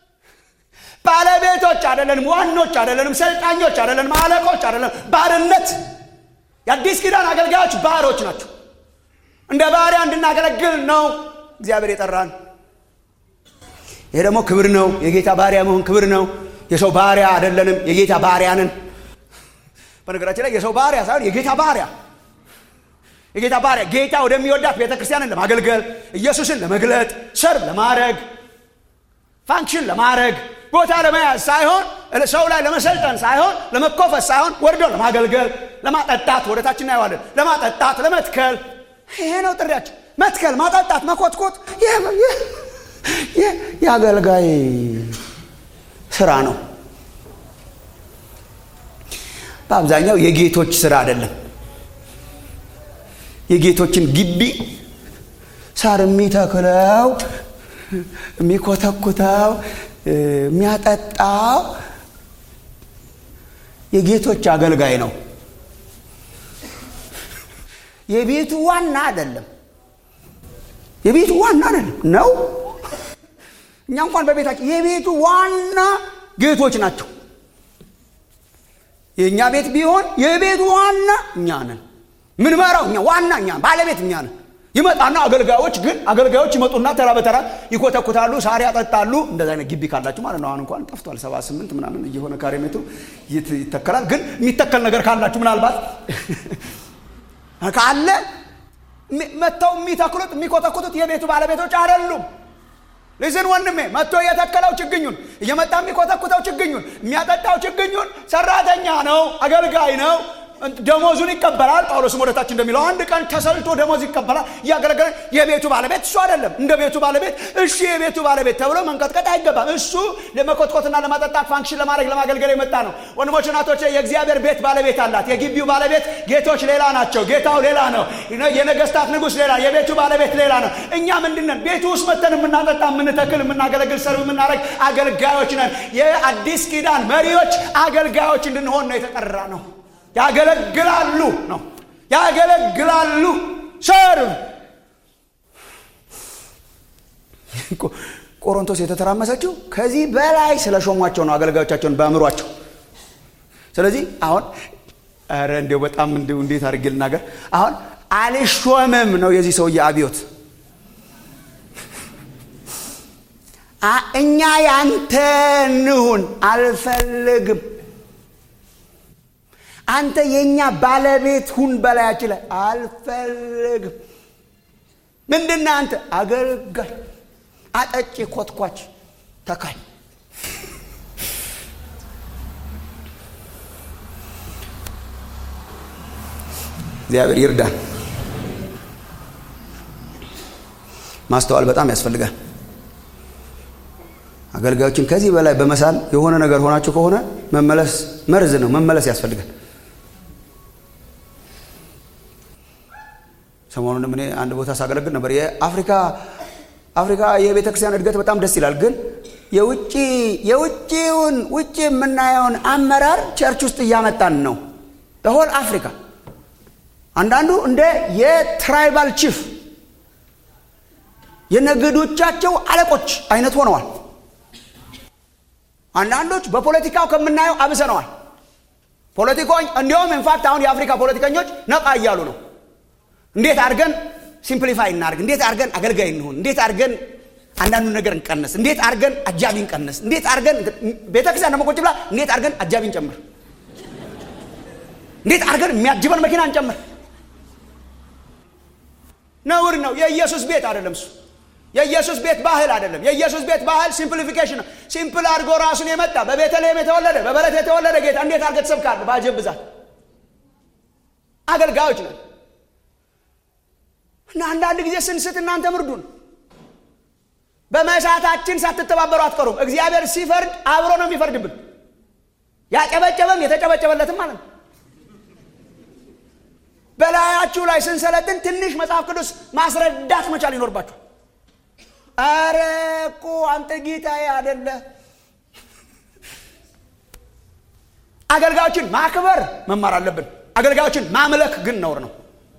ባለቤቶች አይደለንም ዋኖች አይደለንም ሰልጣኞች አይደለንም አለቆች አይደለንም ባርነት የአዲስ ኪዳን አገልጋዮች ባሮች ናቸው እንደ ባሪያ እንድናገለግል ነው እግዚአብሔር የጠራን ይሄ ደግሞ ክብር ነው የጌታ ባሪያ መሆን ክብር ነው የሰው ባሪያ አይደለንም የጌታ ባሪያንን በነገራችን ላይ የሰው ባሪያ ሳይሆን የጌታ ባሪያ የጌታ ባሪያ ጌታ ወደሚወዳት ቤተ ክርስቲያንን ለማገልገል ኢየሱስን ለመግለጥ ሰርብ ለማድረግ ፋንክሽን ለማድረግ ቦታ ለመያዝ ሳይሆን ሰው ላይ ለመሰልጠን ሳይሆን ለመኮፈስ ሳይሆን ወርዶ ለማገልገል ለማጠጣት ወደ ታች እናየዋለን ለማጠጣት ለመትከል ይሄ ነው ጥሪያቸው መትከል ማጠጣት መኮትኮት የአገልጋይ ስራ ነው በአብዛኛው የጌቶች ስራ አይደለም የጌቶችን ግቢ ሳር የሚተክለው የሚኮተኩተው የሚያጠጣው የጌቶች አገልጋይ ነው የቤቱ ዋና አይደለም የቤቱ ዋና አይደለም ነው እኛ እንኳን በቤታችን የቤቱ ዋና ጌቶች ናቸው የእኛ ቤት ቢሆን የቤቱ ዋና እኛ ነን ምንመራው እኛ ዋና እኛ ባለቤት እኛ ነን ይመጣና አገልጋዮች ግን አገልጋዮች ይመጡና ተራ በተራ ይኮተኩታሉ፣ ሳር ያጠጣሉ። እንደዚ አይነት ግቢ ካላችሁ ማለት ነው። አሁን እንኳን ጠፍቷል። ሰባ ስምንት ምናምን እየሆነ ካሬ ሜትሩ ይተከላል። ግን የሚተከል ነገር ካላችሁ ምናልባት ካለ መጥተው የሚተክሉት የሚኮተኩቱት የቤቱ ባለቤቶች አይደሉም። ልዝን ወንድሜ መጥቶ የተከለው ችግኙን እየመጣ የሚኮተኩተው ችግኙን የሚያጠጣው ችግኙን ሰራተኛ ነው፣ አገልጋይ ነው። ደሞዙን ይቀበላል። ጳውሎስም ወደታች እንደሚለው አንድ ቀን ተሰልቶ ደሞዝ ይቀበላል። እያገለገለ የቤቱ ባለቤት እሱ አይደለም። እንደ ቤቱ ባለቤት እሺ፣ የቤቱ ባለቤት ተብሎ መንቀጥቀጥ አይገባም። እሱ ለመኮትኮትና ለማጠጣት ፋንክሽን ለማድረግ ለማገልገል የመጣ ነው። ወንድሞች እናቶች፣ የእግዚአብሔር ቤት ባለቤት አላት። የግቢው ባለቤት ጌቶች ሌላ ናቸው። ጌታው ሌላ ነው። የነገስታት ንጉሥ ሌላ፣ የቤቱ ባለቤት ሌላ ነው። እኛ ምንድነን? ቤቱ ውስጥ መተን የምናጠጣ የምንተክል፣ የምናገለግል፣ ሰርብ የምናደርግ አገልጋዮች ነን። የአዲስ ኪዳን መሪዎች አገልጋዮች እንድንሆን ነው የተጠራ ነው። ያገለግላሉ ነው ያገለግላሉ። ሰርቭ ቆሮንቶስ የተተራመሰችው ከዚህ በላይ ስለ ሾሟቸው ነው አገልጋዮቻቸውን በአእምሯቸው። ስለዚህ አሁን ኧረ እንዲያው በጣም እንዲሁ እንዴት አድርጌ ልናገር? አሁን አልሾምም ነው የዚህ ሰውዬ አብዮት። እኛ ያንተ እንሁን አልፈልግም አንተ የእኛ ባለቤት ሁን በላያችን ላይ አልፈልግም። ምንድና አንተ አገልጋይ፣ አጠጪ፣ ኮትኳች፣ ተካኝ። እግዚአብሔር ይርዳን። ማስተዋል በጣም ያስፈልጋል። አገልጋዮችን ከዚህ በላይ በመሳል የሆነ ነገር ሆናችሁ ከሆነ መመለስ መርዝ ነው። መመለስ ያስፈልጋል። ሰሞኑንም እኔ አንድ ቦታ ሳገለግል ነበር። የአፍሪካ አፍሪካ የቤተ ክርስቲያን እድገት በጣም ደስ ይላል። ግን የውጭ የውጭውን ውጭ የምናየውን አመራር ቸርች ውስጥ እያመጣን ነው። በሆል አፍሪካ አንዳንዱ እንደ የትራይባል ቺፍ የነገዶቻቸው አለቆች አይነት ሆነዋል። አንዳንዶች በፖለቲካው ከምናየው አብሰነዋል። ፖለቲኮች እንዲሁም ኢንፋክት አሁን የአፍሪካ ፖለቲከኞች ነቃ እያሉ ነው። እንዴት አድርገን ሲምፕሊፋይ እናርግ፣ እንዴት አድርገን አገልጋይ እንሁን፣ እንዴት አድርገን አንዳንዱ ነገር እንቀንስ፣ እንዴት አድርገን አጃቢ እንቀንስ፣ እንዴት አድርገን ቤተክርስቲያን ደግሞ ቁጭ ብላ እንዴት አድርገን አጃቢ እንጨምር፣ እንዴት አድርገን የሚያጅበን መኪና እንጨምር። ነውር ነው። የኢየሱስ ቤት አይደለም እሱ። የኢየሱስ ቤት ባህል አይደለም። የኢየሱስ ቤት ባህል ሲምፕሊፊኬሽን ነው። ሲምፕል አድርጎ ራሱን የመጣ በቤተልሔም የተወለደ በበረት የተወለደ ጌታ እንዴት አድርገህ ትሰብካለህ? በአጀብ ብዛት አገልጋዮች ነን እና አንዳንድ ጊዜ ስንስት እናንተ ምርዱን። በመሳታችን ሳትተባበሩ አትቀሩም። እግዚአብሔር ሲፈርድ አብሮ ነው የሚፈርድብን። ያጨበጨበም የተጨበጨበለትም ማለት ነው። በላያችሁ ላይ ስንሰለጥን ትንሽ መጽሐፍ ቅዱስ ማስረዳት መቻል ይኖርባችሁ። አረ እኮ አንተ ጌታዬ አደለ። አገልጋዮችን ማክበር መማር አለብን። አገልጋዮችን ማምለክ ግን ነውር ነው።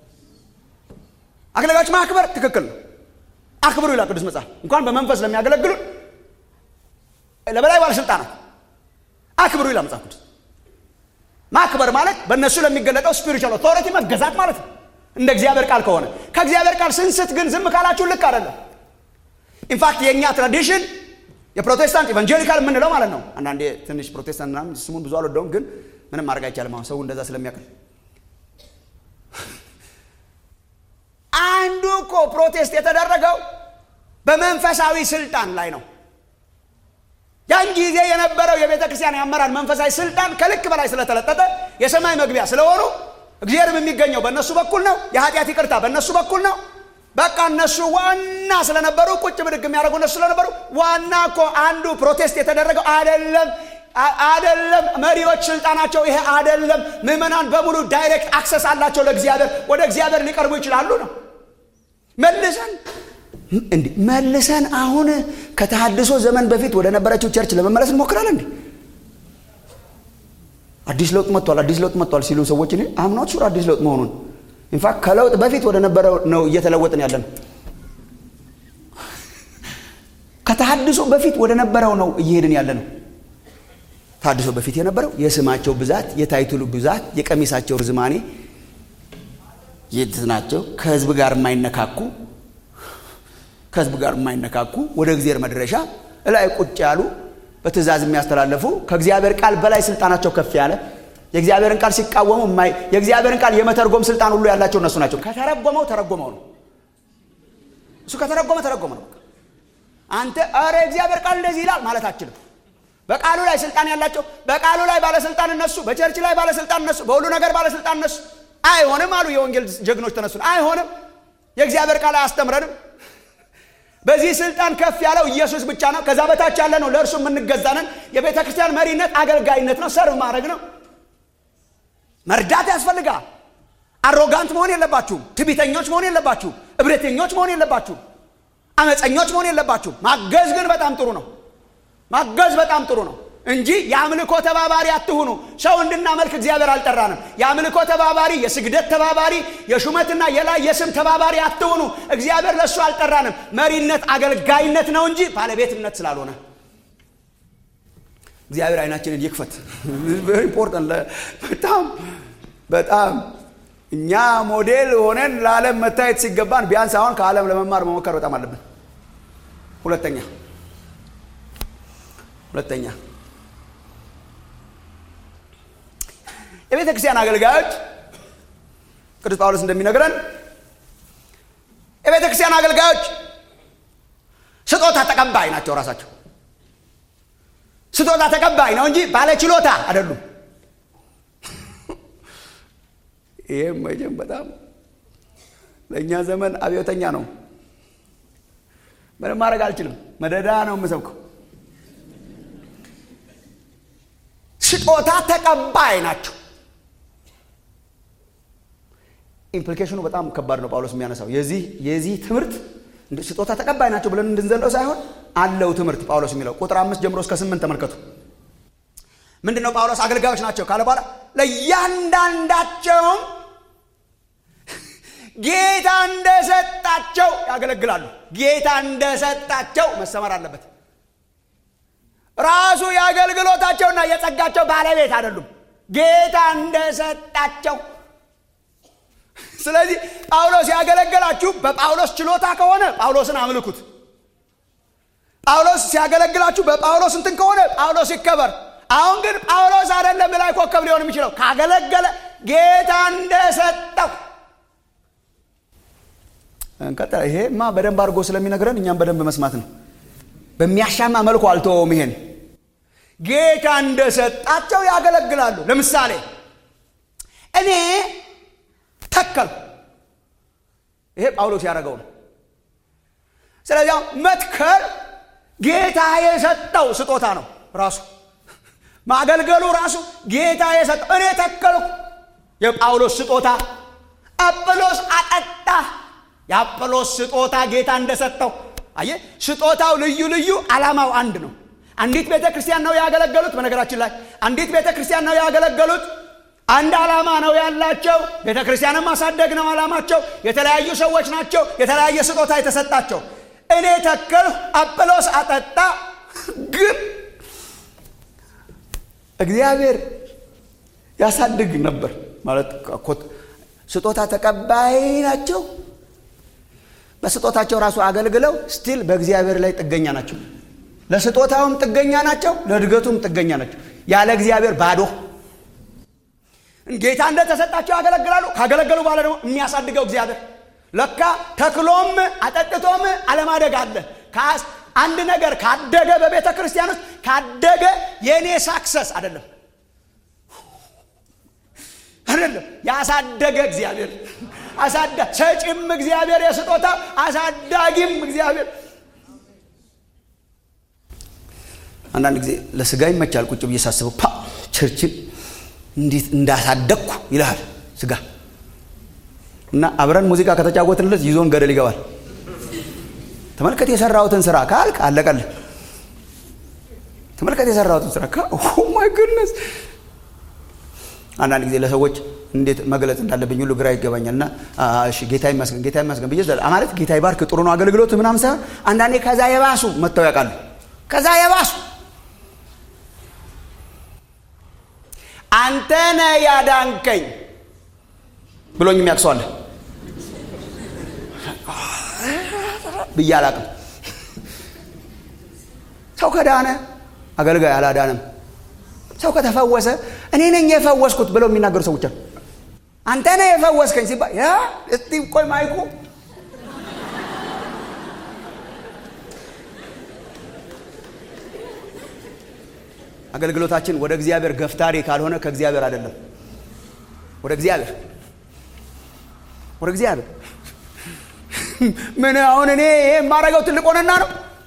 አገልጋዮች ማክበር ትክክል ነው። አክብሩ ይላል ቅዱስ መጽሐፍ። እንኳን በመንፈስ ለሚያገለግሉ ለበላይ ባለስልጣናት አክብሩ ይላል መጽሐፍ ቅዱስ። ማክበር ማለት በእነሱ ለሚገለጠው ስፒሪቹዋል ኦቶሪቲ መገዛት ማለት ነው፣ እንደ እግዚአብሔር ቃል ከሆነ። ከእግዚአብሔር ቃል ስንስት ግን ዝም ካላችሁ ልክ አይደለም። ኢንፋክት የእኛ ትራዲሽን የፕሮቴስታንት ኢቫንጀሊካል የምንለው ማለት ነው። አንዳንዴ ትንሽ ፕሮቴስታንት ምናምን ስሙን ብዙ አልወደውም፣ ግን ምንም ማድረግ አይቻልም። አሁን ሰው እንደዛ ስለሚያውቅል አንዱ እኮ ፕሮቴስት የተደረገው በመንፈሳዊ ስልጣን ላይ ነው። ያን ጊዜ የነበረው የቤተ ክርስቲያን የአመራር መንፈሳዊ ስልጣን ከልክ በላይ ስለተለጠጠ የሰማይ መግቢያ ስለሆኑ እግዚአብሔርም የሚገኘው በእነሱ በኩል ነው። የኃጢአት ይቅርታ በእነሱ በኩል ነው። በቃ እነሱ ዋና ስለነበሩ ቁጭ ብድግ የሚያደርጉ እነሱ ስለነበሩ ዋና እኮ አንዱ ፕሮቴስት የተደረገው አደለም አደለም። መሪዎች ስልጣናቸው ይሄ አደለም። ምዕመናን በሙሉ ዳይሬክት አክሰስ አላቸው ለእግዚአብሔር፣ ወደ እግዚአብሔር ሊቀርቡ ይችላሉ ነው። መልሰን እንዲ መልሰን አሁን ከተሃድሶ ዘመን በፊት ወደ ነበረችው ቸርች ለመመለስ እንሞክራለን። እንዲ አዲስ ለውጥ መጥቷል፣ አዲስ ለውጥ መጥቷል ሲሉ ሰዎች እኔ አምናት ሹር አዲስ ለውጥ መሆኑን ኢንፋክት ከለውጥ በፊት ወደ ነበረው ነው እየተለወጥን ያለ ነው። ከተሃድሶ በፊት ወደ ነበረው ነው እየሄድን ያለ ነው። ተሃድሶ በፊት የነበረው የስማቸው ብዛት፣ የታይትሉ ብዛት፣ የቀሚሳቸው ርዝማኔ የት ናቸው? ከህዝብ ጋር የማይነካኩ ከህዝብ ጋር የማይነካኩ ወደ እግዚአብሔር መድረሻ እላይ ቁጭ ያሉ በትእዛዝ የሚያስተላልፉ ከእግዚአብሔር ቃል በላይ ስልጣናቸው ከፍ ያለ የእግዚአብሔርን ቃል ሲቃወሙ የማይ የእግዚአብሔርን ቃል የመተርጎም ስልጣን ሁሉ ያላቸው እነሱ ናቸው። ከተረጎመው ተረጎመው ነው። እሱ ከተረጎመ ተረጎመ ነው። አንተ ኧረ የእግዚአብሔር ቃል እንደዚህ ይላል ማለት አችልም። በቃሉ ላይ ስልጣን ያላቸው በቃሉ ላይ ባለስልጣን እነሱ፣ በቸርች ላይ ባለስልጣን እነሱ፣ በሁሉ ነገር ባለስልጣን እነሱ። አይሆንም አሉ የወንጌል ጀግኖች ተነሱ። አይሆንም፣ የእግዚአብሔር ቃል አያስተምረንም። በዚህ ስልጣን ከፍ ያለው ኢየሱስ ብቻ ነው። ከዛ በታች ያለ ነው ለእርሱ የምንገዛነን። የቤተ ክርስቲያን መሪነት አገልጋይነት ነው፣ ሰርቭ ማድረግ ነው። መርዳት ያስፈልጋል። አሮጋንት መሆን የለባችሁም። ትቢተኞች መሆን የለባችሁም። እብሪተኞች መሆን የለባችሁም። አመፀኞች መሆን የለባችሁም። ማገዝ ግን በጣም ጥሩ ነው። ማገዝ በጣም ጥሩ ነው እንጂ የአምልኮ ተባባሪ አትሁኑ። ሰው እንድናመልክ እግዚአብሔር አልጠራንም። የአምልኮ ተባባሪ፣ የስግደት ተባባሪ፣ የሹመትና የላይ የስም ተባባሪ አትሁኑ። እግዚአብሔር ለእሱ አልጠራንም። መሪነት አገልጋይነት ነው እንጂ ባለቤትነት ስላልሆነ እግዚአብሔር አይናችንን ይክፈት። ኢምፖርታንት በጣም በጣም እኛ ሞዴል ሆነን ለዓለም መታየት ሲገባን ቢያንስ አሁን ከዓለም ለመማር መሞከር በጣም አለብን። ሁለተኛ ሁለተኛ የቤተ ክርስቲያን አገልጋዮች ቅዱስ ጳውሎስ እንደሚነግረን የቤተ ክርስቲያን አገልጋዮች ስጦታ ተቀባይ ናቸው። ራሳቸው ስጦታ ተቀባይ ነው እንጂ ባለ ችሎታ አይደሉም። ይህም መቼም በጣም ለእኛ ዘመን አብዮተኛ ነው። ምንም ማድረግ አልችልም። መደዳ ነው የምሰብከው። ስጦታ ተቀባይ ናቸው። ኢምፕሊኬሽኑ በጣም ከባድ ነው። ጳውሎስ የሚያነሳው የዚህ የዚህ ትምህርት ስጦታ ተቀባይ ናቸው ብለን እንድንዘለው ሳይሆን አለው ትምህርት ጳውሎስ የሚለው ቁጥር አምስት ጀምሮ እስከ ስምንት ተመልከቱ። ምንድን ነው ጳውሎስ አገልጋዮች ናቸው ካለ በኋላ ለእያንዳንዳቸውም ጌታ እንደሰጣቸው ያገለግላሉ። ጌታ እንደሰጣቸው መሰመር አለበት። ራሱ የአገልግሎታቸውና የጸጋቸው ባለቤት አይደሉም። ጌታ እንደሰጣቸው ስለዚህ ጳውሎስ ያገለገላችሁ በጳውሎስ ችሎታ ከሆነ ጳውሎስን አምልኩት። ጳውሎስ ሲያገለግላችሁ በጳውሎስ እንትን ከሆነ ጳውሎስ ይከበር። አሁን ግን ጳውሎስ አይደለም ላይ ኮከብ ሊሆን የሚችለው ካገለገለ ጌታ እንደሰጠው እንቀጥል። ይሄማ በደንብ አድርጎ ስለሚነግረን እኛም በደንብ መስማት ነው። በሚያሻማ መልኩ አልተወውም። ይሄን ጌታ እንደሰጣቸው ያገለግላሉ። ለምሳሌ እኔ ተከል ይሄ ጳውሎስ ያደረገው ነው። ስለዚህ መትከል ጌታ የሰጠው ስጦታ ነው። ራሱ ማገልገሉ ራሱ ጌታ የሰጠው እኔ ተከልኩ፣ የጳውሎስ ስጦታ። አጵሎስ አጠጣ፣ የአጵሎስ ስጦታ ጌታ እንደሰጠው። አየ ስጦታው ልዩ ልዩ፣ ዓላማው አንድ ነው። አንዲት ቤተ ክርስቲያን ነው ያገለገሉት። በነገራችን ላይ አንዲት ቤተ ክርስቲያን ነው ያገለገሉት። አንድ ዓላማ ነው ያላቸው። ቤተ ክርስቲያንን ማሳደግ ነው ዓላማቸው። የተለያዩ ሰዎች ናቸው፣ የተለያየ ስጦታ የተሰጣቸው። እኔ ተከልሁ፣ አጵሎስ አጠጣ። ግን እግዚአብሔር ያሳድግ ነበር ማለት ስጦታ ተቀባይ ናቸው። በስጦታቸው ራሱ አገልግለው ስቲል በእግዚአብሔር ላይ ጥገኛ ናቸው። ለስጦታውም ጥገኛ ናቸው፣ ለእድገቱም ጥገኛ ናቸው። ያለ እግዚአብሔር ባዶ ጌታ እንደተሰጣቸው ያገለግላሉ። ካገለገሉ በኋላ ደግሞ የሚያሳድገው እግዚአብሔር። ለካ ተክሎም አጠጥቶም አለማደግ አለ። አንድ ነገር ካደገ በቤተ ክርስቲያን ውስጥ ካደገ የእኔ ሳክሰስ አይደለም አይደለም፣ ያሳደገ እግዚአብሔር አሳዳ ሰጪም እግዚአብሔር የስጦታ አሳዳጊም እግዚአብሔር። አንዳንድ ጊዜ ለስጋ ይመቻል። ቁጭ ብዬ ሳስበው ፓ ቸርችን እንዴት እንዳሳደግኩ ይልሃል ስጋ እና አብረን ሙዚቃ ከተጫወትንለት ይዞን ገደል ይገባል። ተመልከት የሰራሁትን ስራ ካልክ አለቀልህ። ተመልከት የሰራሁትን ስራ ማይ ጉድነስ። አንዳንድ ጊዜ ለሰዎች እንዴት መግለጽ እንዳለብኝ ሁሉ ግራ ይገባኛል። እና እሺ ጌታ ይመስገን ጌታ ይመስገን ብዬ ማለት ጌታ ይባርክ ጥሩ ነው አገልግሎት ምናምን ሳይሆን አንዳንዴ ከዛ የባሱ መጥተው ያውቃሉ። ከዛ የባሱ አንተ ነህ ያዳንከኝ ብሎኝ የሚያቅሰዋለ ብዬ አላቅም። ሰው ከዳነ አገልጋይ አላዳንም። ሰው ከተፈወሰ እኔ ነኝ የፈወስኩት ብለው የሚናገሩ ሰዎች አሉ። አንተ ነህ የፈወስከኝ ሲባል ያ እስቲ ቆይ ማይኩ አገልግሎታችን ወደ እግዚአብሔር ገፍታሪ ካልሆነ ከእግዚአብሔር አይደለም። ወደ እግዚአብሔር ወደ እግዚአብሔር ምን አሁን እኔ የማደርገው ትልቅ ሆነና ነው?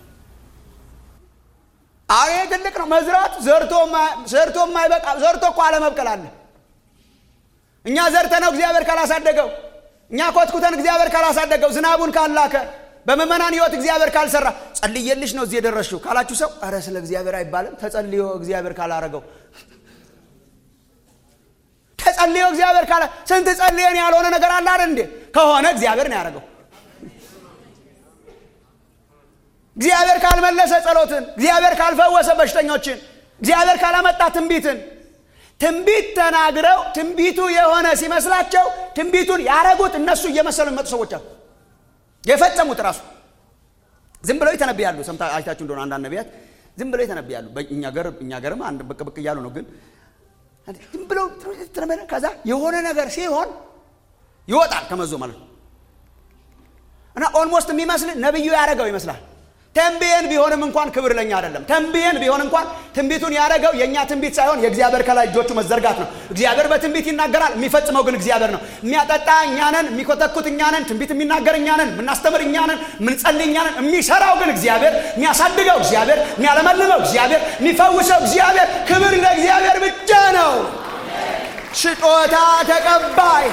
አሬ ትልቅ ነው። መዝራት ዘርቶ የማይበቃ ዘርቶ እኮ አለመብቀል አለ። እኛ ዘርተ ነው እግዚአብሔር ካላሳደገው፣ እኛ ኮትኩተን እግዚአብሔር ካላሳደገው፣ ዝናቡን ካላከ፣ በምዕመናን ህይወት እግዚአብሔር ካልሰራ፣ ጸልየልሽ ነው እዚህ የደረስሽው ካላችሁ ሰው እረ ስለ እግዚአብሔር አይባልም። ተጸልዮ እግዚአብሔር ካላረገው ተጸልዮ እግዚአብሔር ካላ ስንት ጸልየን ያልሆነ ነገር አለ አይደል እንዴ? ከሆነ እግዚአብሔር ነው ያደረገው። እግዚአብሔር ካልመለሰ ጸሎትን፣ እግዚአብሔር ካልፈወሰ በሽተኞችን፣ እግዚአብሔር ካላመጣ ትንቢትን ትንቢት ተናግረው ትንቢቱ የሆነ ሲመስላቸው ትንቢቱን ያረጉት እነሱ እየመሰሉ የሚመጡ ሰዎች አሉ። የፈጸሙት ራሱ ዝም ብለው ይተነብያሉ። ሰምታ አይታችሁ እንደሆነ አንዳንድ ነቢያት ዝም ብለው ይተነብያሉ። እኛ ገርም አንድ ብቅ ብቅ እያሉ ነው ግን ዝም ብለው ከዛ የሆነ ነገር ሲሆን ይወጣል ከመዞ ማለት ነው። እና ኦልሞስት የሚመስል ነብዩ ያደረገው ይመስላል። ተንብየን ቢሆንም እንኳን ክብር ለኛ አይደለም። ተንብየን ቢሆን እንኳን ትንቢቱን ያደረገው የእኛ ትንቢት ሳይሆን የእግዚአብሔር ከላይ እጆቹ መዘርጋት ነው። እግዚአብሔር በትንቢት ይናገራል፣ የሚፈጽመው ግን እግዚአብሔር ነው። የሚያጠጣ እኛ ነን፣ የሚኮተኩት እኛ ነን፣ ትንቢት የሚናገር እኛ ነን፣ የምናስተምር እኛ ነን፣ የምንጸልይ እኛ ነን። የሚሰራው ግን እግዚአብሔር፣ የሚያሳድገው እግዚአብሔር፣ የሚያለመልመው እግዚአብሔር፣ የሚፈውሰው እግዚአብሔር። ክብር ለእግዚአብሔር ብቻ ነው። ስጦታ ተቀባይ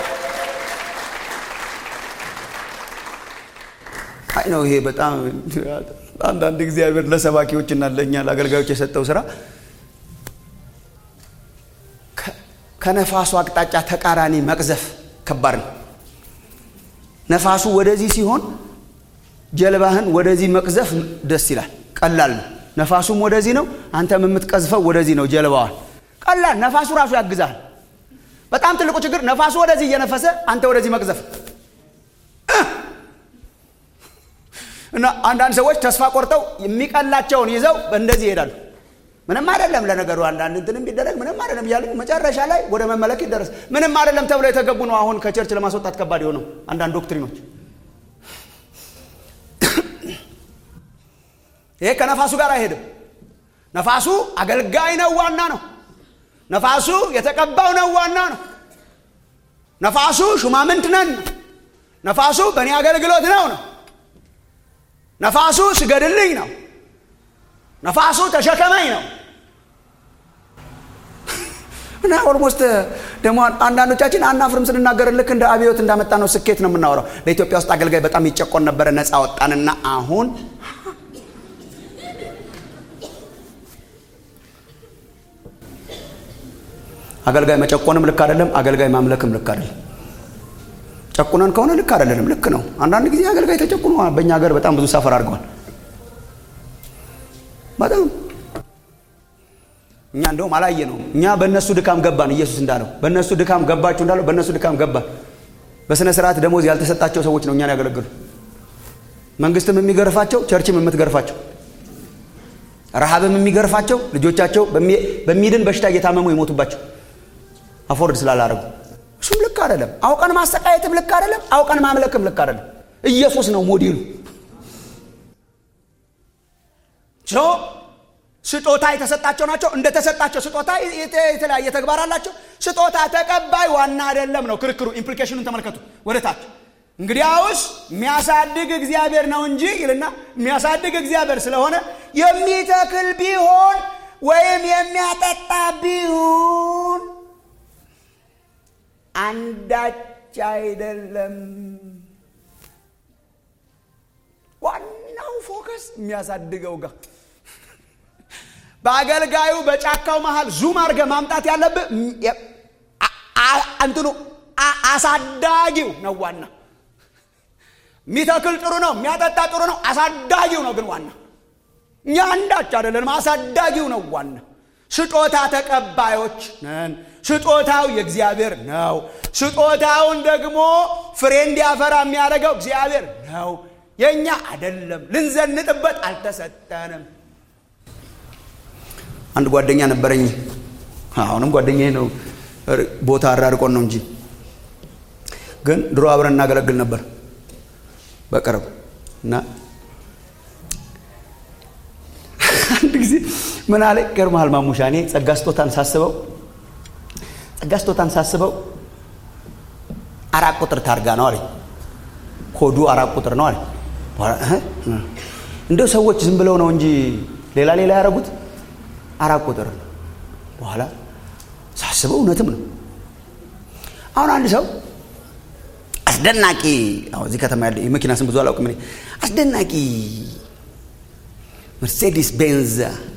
አይ ነው ይሄ በጣም አንዳንድ እግዚአብሔር ለሰባኪዎችና ለእኛ ለአገልጋዮች የሰጠው ስራ ከነፋሱ አቅጣጫ ተቃራኒ መቅዘፍ ከባድ ነው። ነፋሱ ወደዚህ ሲሆን ጀልባህን ወደዚህ መቅዘፍ ደስ ይላል፣ ቀላል ነው። ነፋሱም ወደዚህ ነው፣ አንተም የምትቀዝፈው ወደዚህ ነው። ጀልባዋን ቀላል፣ ነፋሱ ራሱ ያግዛል። በጣም ትልቁ ችግር ነፋሱ ወደዚህ እየነፈሰ አንተ ወደዚህ መቅዘፍ እና አንዳንድ ሰዎች ተስፋ ቆርጠው የሚቀላቸውን ይዘው እንደዚህ ይሄዳሉ። ምንም አይደለም ለነገሩ አንዳንድ እንትን ቢደረግ ምንም አይደለም እያሉ መጨረሻ ላይ ወደ መመለክ ይደረስ። ምንም አይደለም ተብሎ የተገቡ ነው አሁን ከቸርች ለማስወጣት ከባድ የሆነው አንዳንድ ዶክትሪኖች። ይሄ ከነፋሱ ጋር አይሄድም። ነፋሱ አገልጋይ ነው፣ ዋና ነው። ነፋሱ የተቀባው ነው፣ ዋና ነው። ነፋሱ ሹማምንት ነን፣ ነፋሱ በእኔ አገልግሎት ነው ነው ነፋሱ ስገድልኝ ነው። ነፋሱ ተሸከመኝ ነው። እና ኦልሞስት ደግሞ አንዳንዶቻችን አናፍርም ስንናገር ልክ እንደ አብዮት እንዳመጣ ነው ስኬት ነው የምናወራው። በኢትዮጵያ ውስጥ አገልጋይ በጣም ይጨቆን ነበረ፣ ነፃ ወጣንና አሁን አገልጋይ መጨቆንም ልክ አይደለም፣ አገልጋይ ማምለክም ልክ አይደለም። ጨቁነን ከሆነ ልክ አይደለንም። ልክ ነው። አንዳንድ ጊዜ አገልጋይ ተጨቁኖ በእኛ ሀገር በጣም ብዙ ሰፈር አድርገዋል። በጣም እኛ እንደውም አላየ ነው። እኛ በእነሱ ድካም ገባን። ኢየሱስ እንዳለው በእነሱ ድካም ገባችሁ እንዳለው በእነሱ ድካም ገባን። በስነ ስርዓት ደሞዝ ያልተሰጣቸው ሰዎች ነው እኛን ያገለግሉ። መንግስትም የሚገርፋቸው፣ ቸርችም የምትገርፋቸው፣ ረሃብም የሚገርፋቸው፣ ልጆቻቸው በሚድን በሽታ እየታመሙ የሞቱባቸው አፎርድ ስላላረጉ እሱም ልክ አይደለም። አውቀን ማሰቃየትም ልክ አይደለም። አውቀን ማምለክም ልክ አይደለም። ኢየሱስ ነው ሞዴሉ። ስጦታ የተሰጣቸው ናቸው። እንደተሰጣቸው ስጦታ የተለያየ ተግባር አላቸው። ስጦታ ተቀባይ ዋና አይደለም ነው ክርክሩ። ኢምፕሊኬሽኑን ተመልከቱ ወደ ታች። እንግዲያውስ የሚያሳድግ እግዚአብሔር ነው እንጂ ይልና የሚያሳድግ እግዚአብሔር ስለሆነ የሚተክል ቢሆን ወይም የሚያጠጣ ቢሆን አንዳች አይደለም። ዋናው ፎከስ የሚያሳድገው ጋር በአገልጋዩ በጫካው መሃል ዙም አድርገህ ማምጣት ያለብህ እንትኑ አሳዳጊው ነው ዋና። የሚተክል ጥሩ ነው፣ የሚያጠጣ ጥሩ ነው። አሳዳጊው ነው ግን ዋና። እኛ አንዳች አይደለንም። አሳዳጊው ነው ዋና። ስጦታ ተቀባዮች ነን። ስጦታው የእግዚአብሔር ነው። ስጦታውን ደግሞ ፍሬ እንዲያፈራ የሚያደርገው እግዚአብሔር ነው። የእኛ አይደለም፣ ልንዘንጥበት አልተሰጠንም። አንድ ጓደኛ ነበረኝ። አሁንም ጓደኛዬ ነው። ቦታ አራርቆን ነው እንጂ ግን ድሮ አብረን እናገለግል ነበር በቅርብ እና አንድ ጊዜ ምን አለ ገርመሃል ማሙሻ እኔ ጸጋ ስጦታን ሳስበው ጸጋ ስጦታን ሳስበው አራት ቁጥር ታርጋ ነው አለኝ ኮዱ አራት ቁጥር ነው አለኝ እንደው ሰዎች ዝም ብለው ነው እንጂ ሌላ ሌላ ያደረጉት አራት ቁጥር በኋላ ሳስበው እውነትም ነው አሁን አንድ ሰው አስደናቂ እዚህ ከተማ ያለ የመኪና ስም ብዙ አላውቅም እኔ አስደናቂ መርሴዲስ ቤንዝ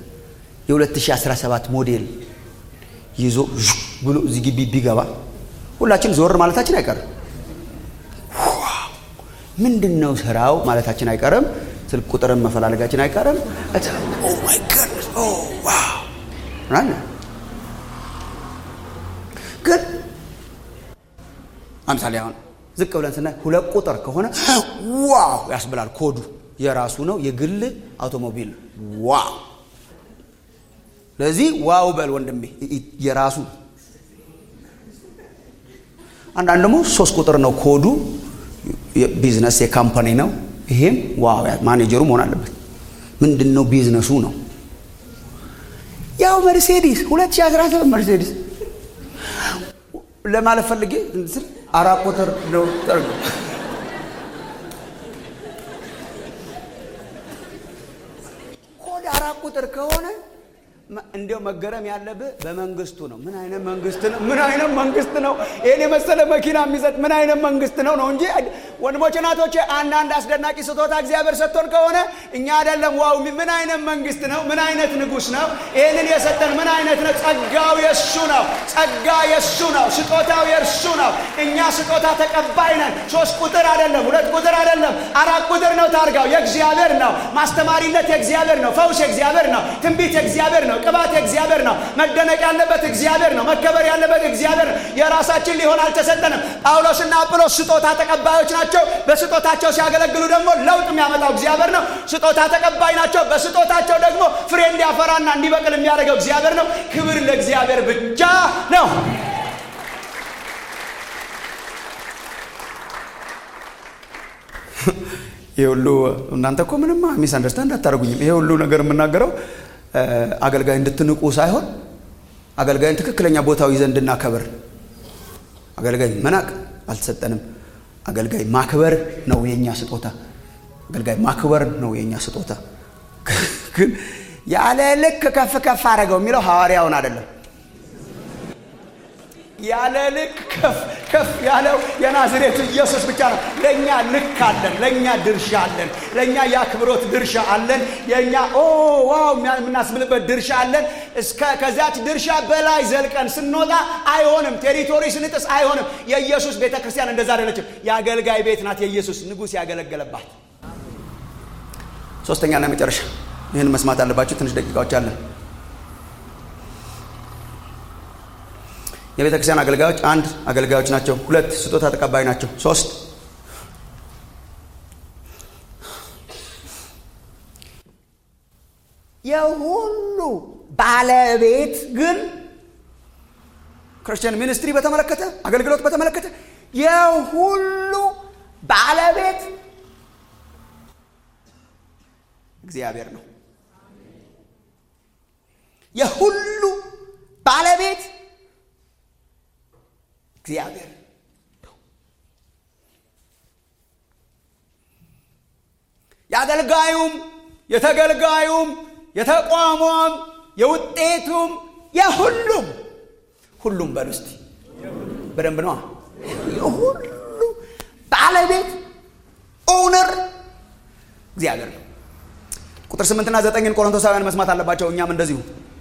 የ2017 ሞዴል ይዞ ብሎ እዚህ ግቢ ቢገባ ሁላችን ዞር ማለታችን አይቀርም ምንድን ነው ስራው ማለታችን አይቀርም ስልክ ቁጥርን መፈላለጋችን አይቀርም ግን አምሳሌ አሁን ዝቅ ብለን ስናይ ሁለት ቁጥር ከሆነ ዋው ያስብላል ኮዱ የራሱ ነው የግል አውቶሞቢል ዋው ለዚህ ዋው በል ወንድሜ የራሱ አንዳንድ ደግሞ ሶስት ቁጥር ነው ኮዱ ቢዝነስ የካምፓኒ ነው ይሄም ዋው ማኔጀሩ መሆን አለበት ምንድን ነው ቢዝነሱ ነው ያው መርሴዲስ 2017 መርሴዲስ ለማለት ፈልጌ አራት ቁጥር ነው ኮድ አራት ቁጥር ከሆነ እንዲያው መገረም ያለብህ በመንግስቱ ነው። ምን አይነት መንግስት ነው? ምን አይነት መንግስት ነው? ይህን የመሰለ መኪና የሚሰጥ ምን አይነት መንግስት ነው ነው እንጂ ወንድሞች እናቶቼ፣ አንዳንድ አስደናቂ ስጦታ እግዚአብሔር ሰጥቶን ከሆነ እኛ አይደለም ዋው፣ ምን አይነት መንግስት ነው? ምን አይነት ንጉስ ነው? ይህንን የሰጠን ምን አይነት ነው? ጸጋው የእሱ ነው። ጸጋ የእሱ ነው። ስጦታው የእርሱ ነው። እኛ ስጦታ ተቀባይ ነን። ሶስት ቁጥር አይደለም፣ ሁለት ቁጥር አይደለም፣ አራት ቁጥር ነው። ታርጋው የእግዚአብሔር ነው። ማስተማሪነት የእግዚአብሔር ነው። ፈውስ የእግዚአብሔር ነው። ትንቢት የእግዚአብሔር ነው። ቅባት የእግዚአብሔር ነው። መደነቅ ያለበት እግዚአብሔር ነው። መከበር ያለበት እግዚአብሔር ነው። የራሳችን ሊሆን አልተሰጠንም። ጳውሎስና አጵሎስ ስጦታ ተቀባዮች ናቸው። በስጦታቸው ሲያገለግሉ ደግሞ ለውጥ የሚያመጣው እግዚአብሔር ነው። ስጦታ ተቀባይ ናቸው። በስጦታቸው ደግሞ ፍሬ እንዲያፈራና እንዲበቅል የሚያደርገው እግዚአብሔር ነው። ክብር ለእግዚአብሔር ብቻ ነው። ይህ ሁሉ እናንተ እኮ ምንም ሚስ አንደርስታንድ አታደርጉኝም። ይሄ ሁሉ ነገር የምናገረው አገልጋይ እንድትንቁ ሳይሆን አገልጋይን ትክክለኛ ቦታው ይዘን እንድናከብር። አገልጋይ መናቅ አልተሰጠንም። አገልጋይ ማክበር ነው የኛ ስጦታ። አገልጋይ ማክበር ነው የኛ ስጦታ። ግን ያለ ልክ ከፍ ከፍ አደረገው የሚለው ሐዋርያውን አይደለም። ያለ ልክ ከፍ ከፍ ያለው የናዝሬቱ ኢየሱስ ብቻ ነው። ለእኛ ልክ አለን፣ ለእኛ ድርሻ አለን፣ ለእኛ የአክብሮት ድርሻ አለን፣ የእኛ ኦ ዋው የምናስብልበት ድርሻ አለን። እስከ ከዚያች ድርሻ በላይ ዘልቀን ስንወጣ አይሆንም። ቴሪቶሪ ስንጥስ አይሆንም። የኢየሱስ ቤተ ክርስቲያን እንደዛ አይደለችም። የአገልጋይ ቤት ናት። የኢየሱስ ንጉሥ ያገለገለባት። ሶስተኛና መጨረሻ ይህን መስማት አለባቸው። ትንሽ ደቂቃዎች አለን። የቤተ ክርስቲያን አገልጋዮች አንድ አገልጋዮች ናቸው። ሁለት ስጦታ ተቀባይ ናቸው። ሶስት የሁሉ ባለቤት ግን ክርስቲያን ሚኒስትሪ በተመለከተ አገልግሎት በተመለከተ የሁሉ ባለቤት እግዚአብሔር ነው። የሁሉ ባለቤት እግዚአብሔር የአገልጋዩም የተገልጋዩም የተቋሟም የውጤቱም የሁሉም ሁሉም በል ውስጥ በደንብ ነዋ። የሁሉ ባለቤት ኦውነር እግዚአብሔር ነው። ቁጥር ስምንትና ዘጠኝን ቆሮንቶሳውያን መስማት አለባቸው። እኛም እንደዚሁ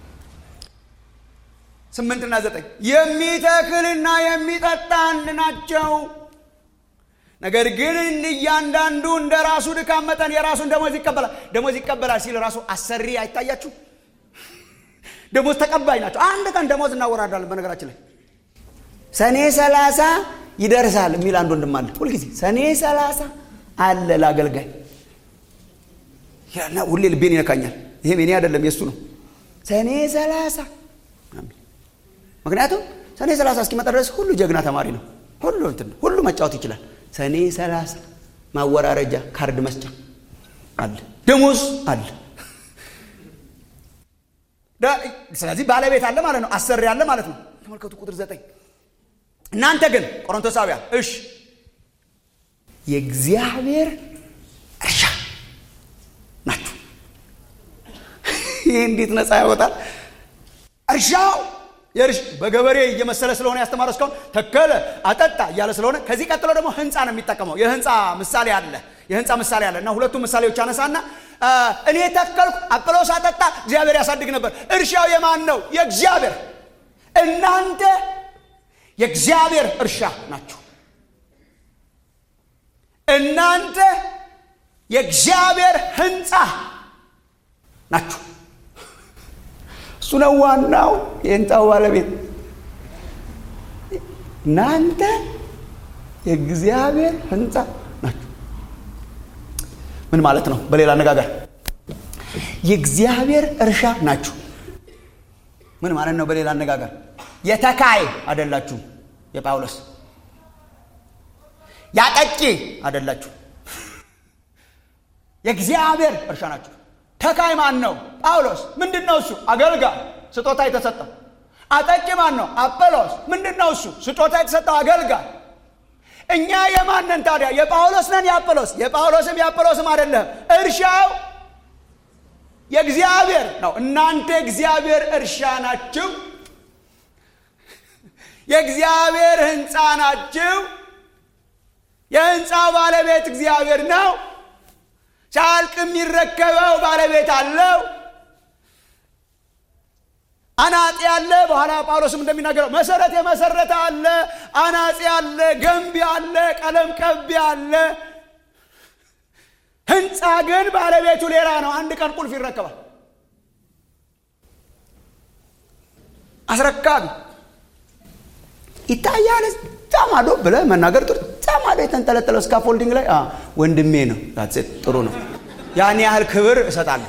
ስምንትና ዘጠኝ የሚተክልና የሚጠጣ አንድ ናቸው። ነገር ግን እያንዳንዱ እንደ ራሱ ድካም መጠን የራሱን ደሞዝ ይቀበላል። ደሞዝ ይቀበላል ሲል ራሱ አሰሪ አይታያችሁ? ደሞዝ ተቀባይ ናቸው። አንድ ቀን ደሞዝ እናወራዳለን። በነገራችን ላይ ሰኔ ሰላሳ ይደርሳል የሚል አንድ ወንድም አለ። ሁልጊዜ ሰኔ ሰላሳ አለ ለአገልጋይ እና ሁሌ ልቤን ይነካኛል። ይሄም የኔ አይደለም የእሱ ነው። ሰኔ ሰላሳ ምክንያቱም ሰኔ ሰላሳ እስኪመጣ ድረስ ሁሉ ጀግና ተማሪ ነው። ሁሉ እንትን ነው። ሁሉ መጫወት ይችላል። ሰኔ ሰላሳ ማወራረጃ ካርድ መስጫ አለ፣ ደሞዝ አለ። ስለዚህ ባለቤት አለ ማለት ነው። አሰሪ አለ ማለት ነው። ተመልከቱ ቁጥር ዘጠኝ እናንተ ግን ቆሮንቶሳውያን እሽ የእግዚአብሔር እርሻ ናችሁ። ይህ እንዴት ነፃ ያወጣል? እርሻው በገበሬ እየመሰለ ስለሆነ ያስተማረ እስካሁን ተከለ፣ አጠጣ እያለ ስለሆነ ከዚህ ቀጥሎ ደግሞ ህንፃ ነው የሚጠቀመው። የህንፃ ምሳሌ አለ የህንፃ ምሳሌ አለ እና ሁለቱም ምሳሌዎች አነሳና እኔ ተከልኩ፣ አጵሎስ አጠጣ፣ እግዚአብሔር ያሳድግ ነበር። እርሻው የማን ነው? የእግዚአብሔር። እናንተ የእግዚአብሔር እርሻ ናችሁ። እናንተ የእግዚአብሔር ህንፃ ናችሁ። እሱ ነው ዋናው የህንፃው ባለቤት። እናንተ የእግዚአብሔር ህንፃ ናችሁ። ምን ማለት ነው? በሌላ አነጋገር የእግዚአብሔር እርሻ ናችሁ። ምን ማለት ነው? በሌላ አነጋገር የተካይ አይደላችሁ። የጳውሎስ ያጠቂ አይደላችሁ። የእግዚአብሔር እርሻ ናችሁ። ተካይ ማን ነው? ጳውሎስ። ምንድን ነው እሱ? አገልጋይ፣ ስጦታ የተሰጠው። አጠቂ ማን ነው? አጵሎስ። ምንድን ነው እሱ? ስጦታ የተሰጠው አገልጋይ። እኛ የማንን ታዲያ? የጳውሎስ ነን? የአጵሎስ? የጳውሎስም የአጵሎስም አይደለም። እርሻው የእግዚአብሔር ነው። እናንተ የእግዚአብሔር እርሻ ናችሁ። የእግዚአብሔር ህንፃ ናችሁ። የህንፃው ባለቤት እግዚአብሔር ነው። ሲያልቅ የሚረከበው ባለቤት አለው። አናጺ አለ። በኋላ ጳውሎስም እንደሚናገረው መሰረት የመሰረተ አለ፣ አናጺ አለ፣ ገንቢ አለ፣ ቀለም ቀቢ አለ። ህንፃ ግን ባለቤቱ ሌላ ነው። አንድ ቀን ቁልፍ ይረከባል። አስረካቢ ይታያል። እዛ ማዶ ብለህ መናገር ጥሩ። እዛ ማዶ የተንጠለጠለው ስካፎልዲንግ ላይ ወንድሜ ነው። ጥሩ ነው። ያን ያህል ክብር እሰጣለሁ።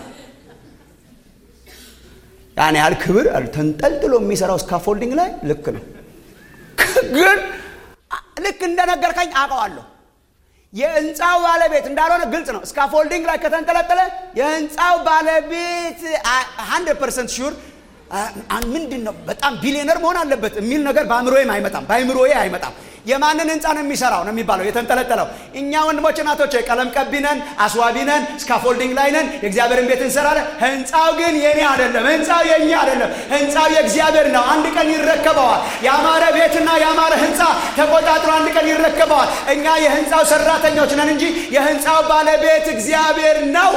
ያን ያህል ክብር ተንጠልጥሎ የሚሰራው ስካፎልዲንግ ላይ ልክ ነው። ግን ልክ እንደነገርከኝ አውቀዋለሁ። የህንፃው ባለቤት እንዳልሆነ ግልጽ ነው። ስካፎልዲንግ ላይ ከተንጠለጠለ የህንፃው ባለቤት ሀንድረድ ፐርሰንት ሹር ምንድን ነው በጣም ቢሊዮነር መሆን አለበት የሚል ነገር በአእምሮዬም አይመጣም፣ በአእምሮዬ አይመጣም። የማንን ህንፃ ነው የሚሰራው ነው የሚባለው የተንጠለጠለው። እኛ ወንድሞች እናቶች ቀለም ቀቢ ነን፣ አስዋቢ ነን፣ ስካፎልዲንግ ላይ ነን፣ የእግዚአብሔርን ቤት እንሰራለን። ህንፃው ግን የኔ አይደለም፣ ህንፃው የኛ አይደለም፣ ህንፃው የእግዚአብሔር ነው። አንድ ቀን ይረከበዋል። ያማረ ቤትና ያማረ ህንፃ ተቆጣጥሮ አንድ ቀን ይረከበዋል። እኛ የህንፃው ሰራተኞች ነን እንጂ የህንፃው ባለቤት እግዚአብሔር ነው።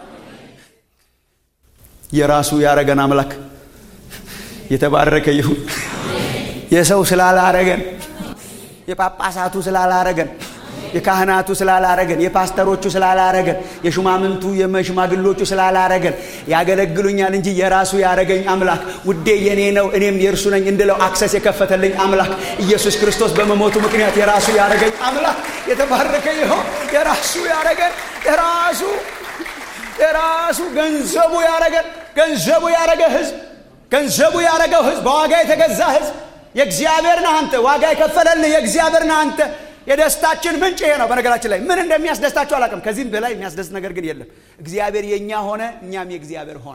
የራሱ ያረገን አምላክ የተባረከ ይሁን። የሰው ስላላረገን የጳጳሳቱ ስላላረገን የካህናቱ ስላላረገን የፓስተሮቹ ስላላረገን የሹማምንቱ የሽማግሎቹ ስላላረገን ያገለግሉኛል እንጂ የራሱ ያረገኝ አምላክ ውዴ የኔ ነው እኔም የእርሱ ነኝ እንድለው አክሰስ የከፈተልኝ አምላክ ኢየሱስ ክርስቶስ በመሞቱ ምክንያት የራሱ ያረገኝ አምላክ የተባረከ ይሆን። የራሱ ያረገን የራሱ የራሱ ገንዘቡ ያረገን ገንዘቡ ያረገ ህዝብ ገንዘቡ ያረገው ህዝብ በዋጋ የተገዛ ህዝብ የእግዚአብሔር ነህ አንተ። ዋጋ የከፈለልህ የእግዚአብሔር ነህ አንተ። የደስታችን ምንጭ ይሄ ነው። በነገራችን ላይ ምን እንደሚያስደስታቸው አላውቅም። ከዚህም በላይ የሚያስደስት ነገር ግን የለም። እግዚአብሔር የእኛ ሆነ፣ እኛም የእግዚአብሔር ሆነ።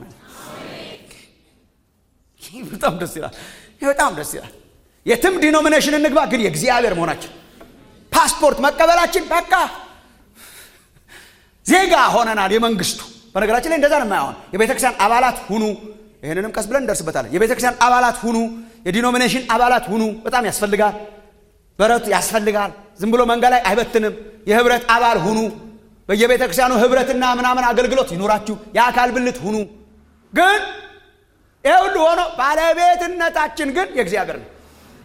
በጣም ደስ ይላል። በጣም ደስ ይላል። የትም ዲኖሚኔሽን እንግባ፣ ግን የእግዚአብሔር መሆናችን ፓስፖርት መቀበላችን በቃ ዜጋ ሆነናል የመንግስቱ። በነገራችን ላይ እንደዛ ነው የማይሆን የቤተ ክርስቲያን አባላት ሁኑ። ይህንንም ቀስ ብለን እንደርስበታለን። የቤተ ክርስቲያን አባላት ሁኑ፣ የዲኖሚኔሽን አባላት ሁኑ። በጣም ያስፈልጋል። በረቱ ያስፈልጋል። ዝም ብሎ መንገድ ላይ አይበትንም። የህብረት አባል ሁኑ። በየቤተ ክርስቲያኑ ህብረትና ምናምን አገልግሎት ይኑራችሁ። የአካል ብልት ሁኑ። ግን ይህ ሁሉ ሆኖ ባለቤትነታችን ግን የእግዚአብሔር ነው።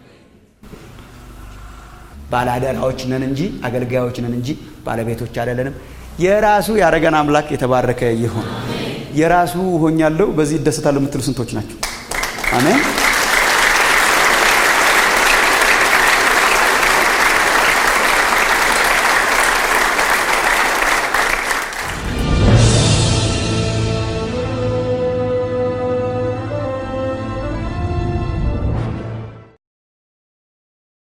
ባለአደራዎች ነን እንጂ አገልጋዮች ነን እንጂ ባለቤቶች አይደለንም። የራሱ ያደረገን አምላክ የተባረከ ይሁን። የራሱ ሆኛለሁ በዚህ ይደሰታለሁ የምትሉ ስንቶች ናቸው? አሜን።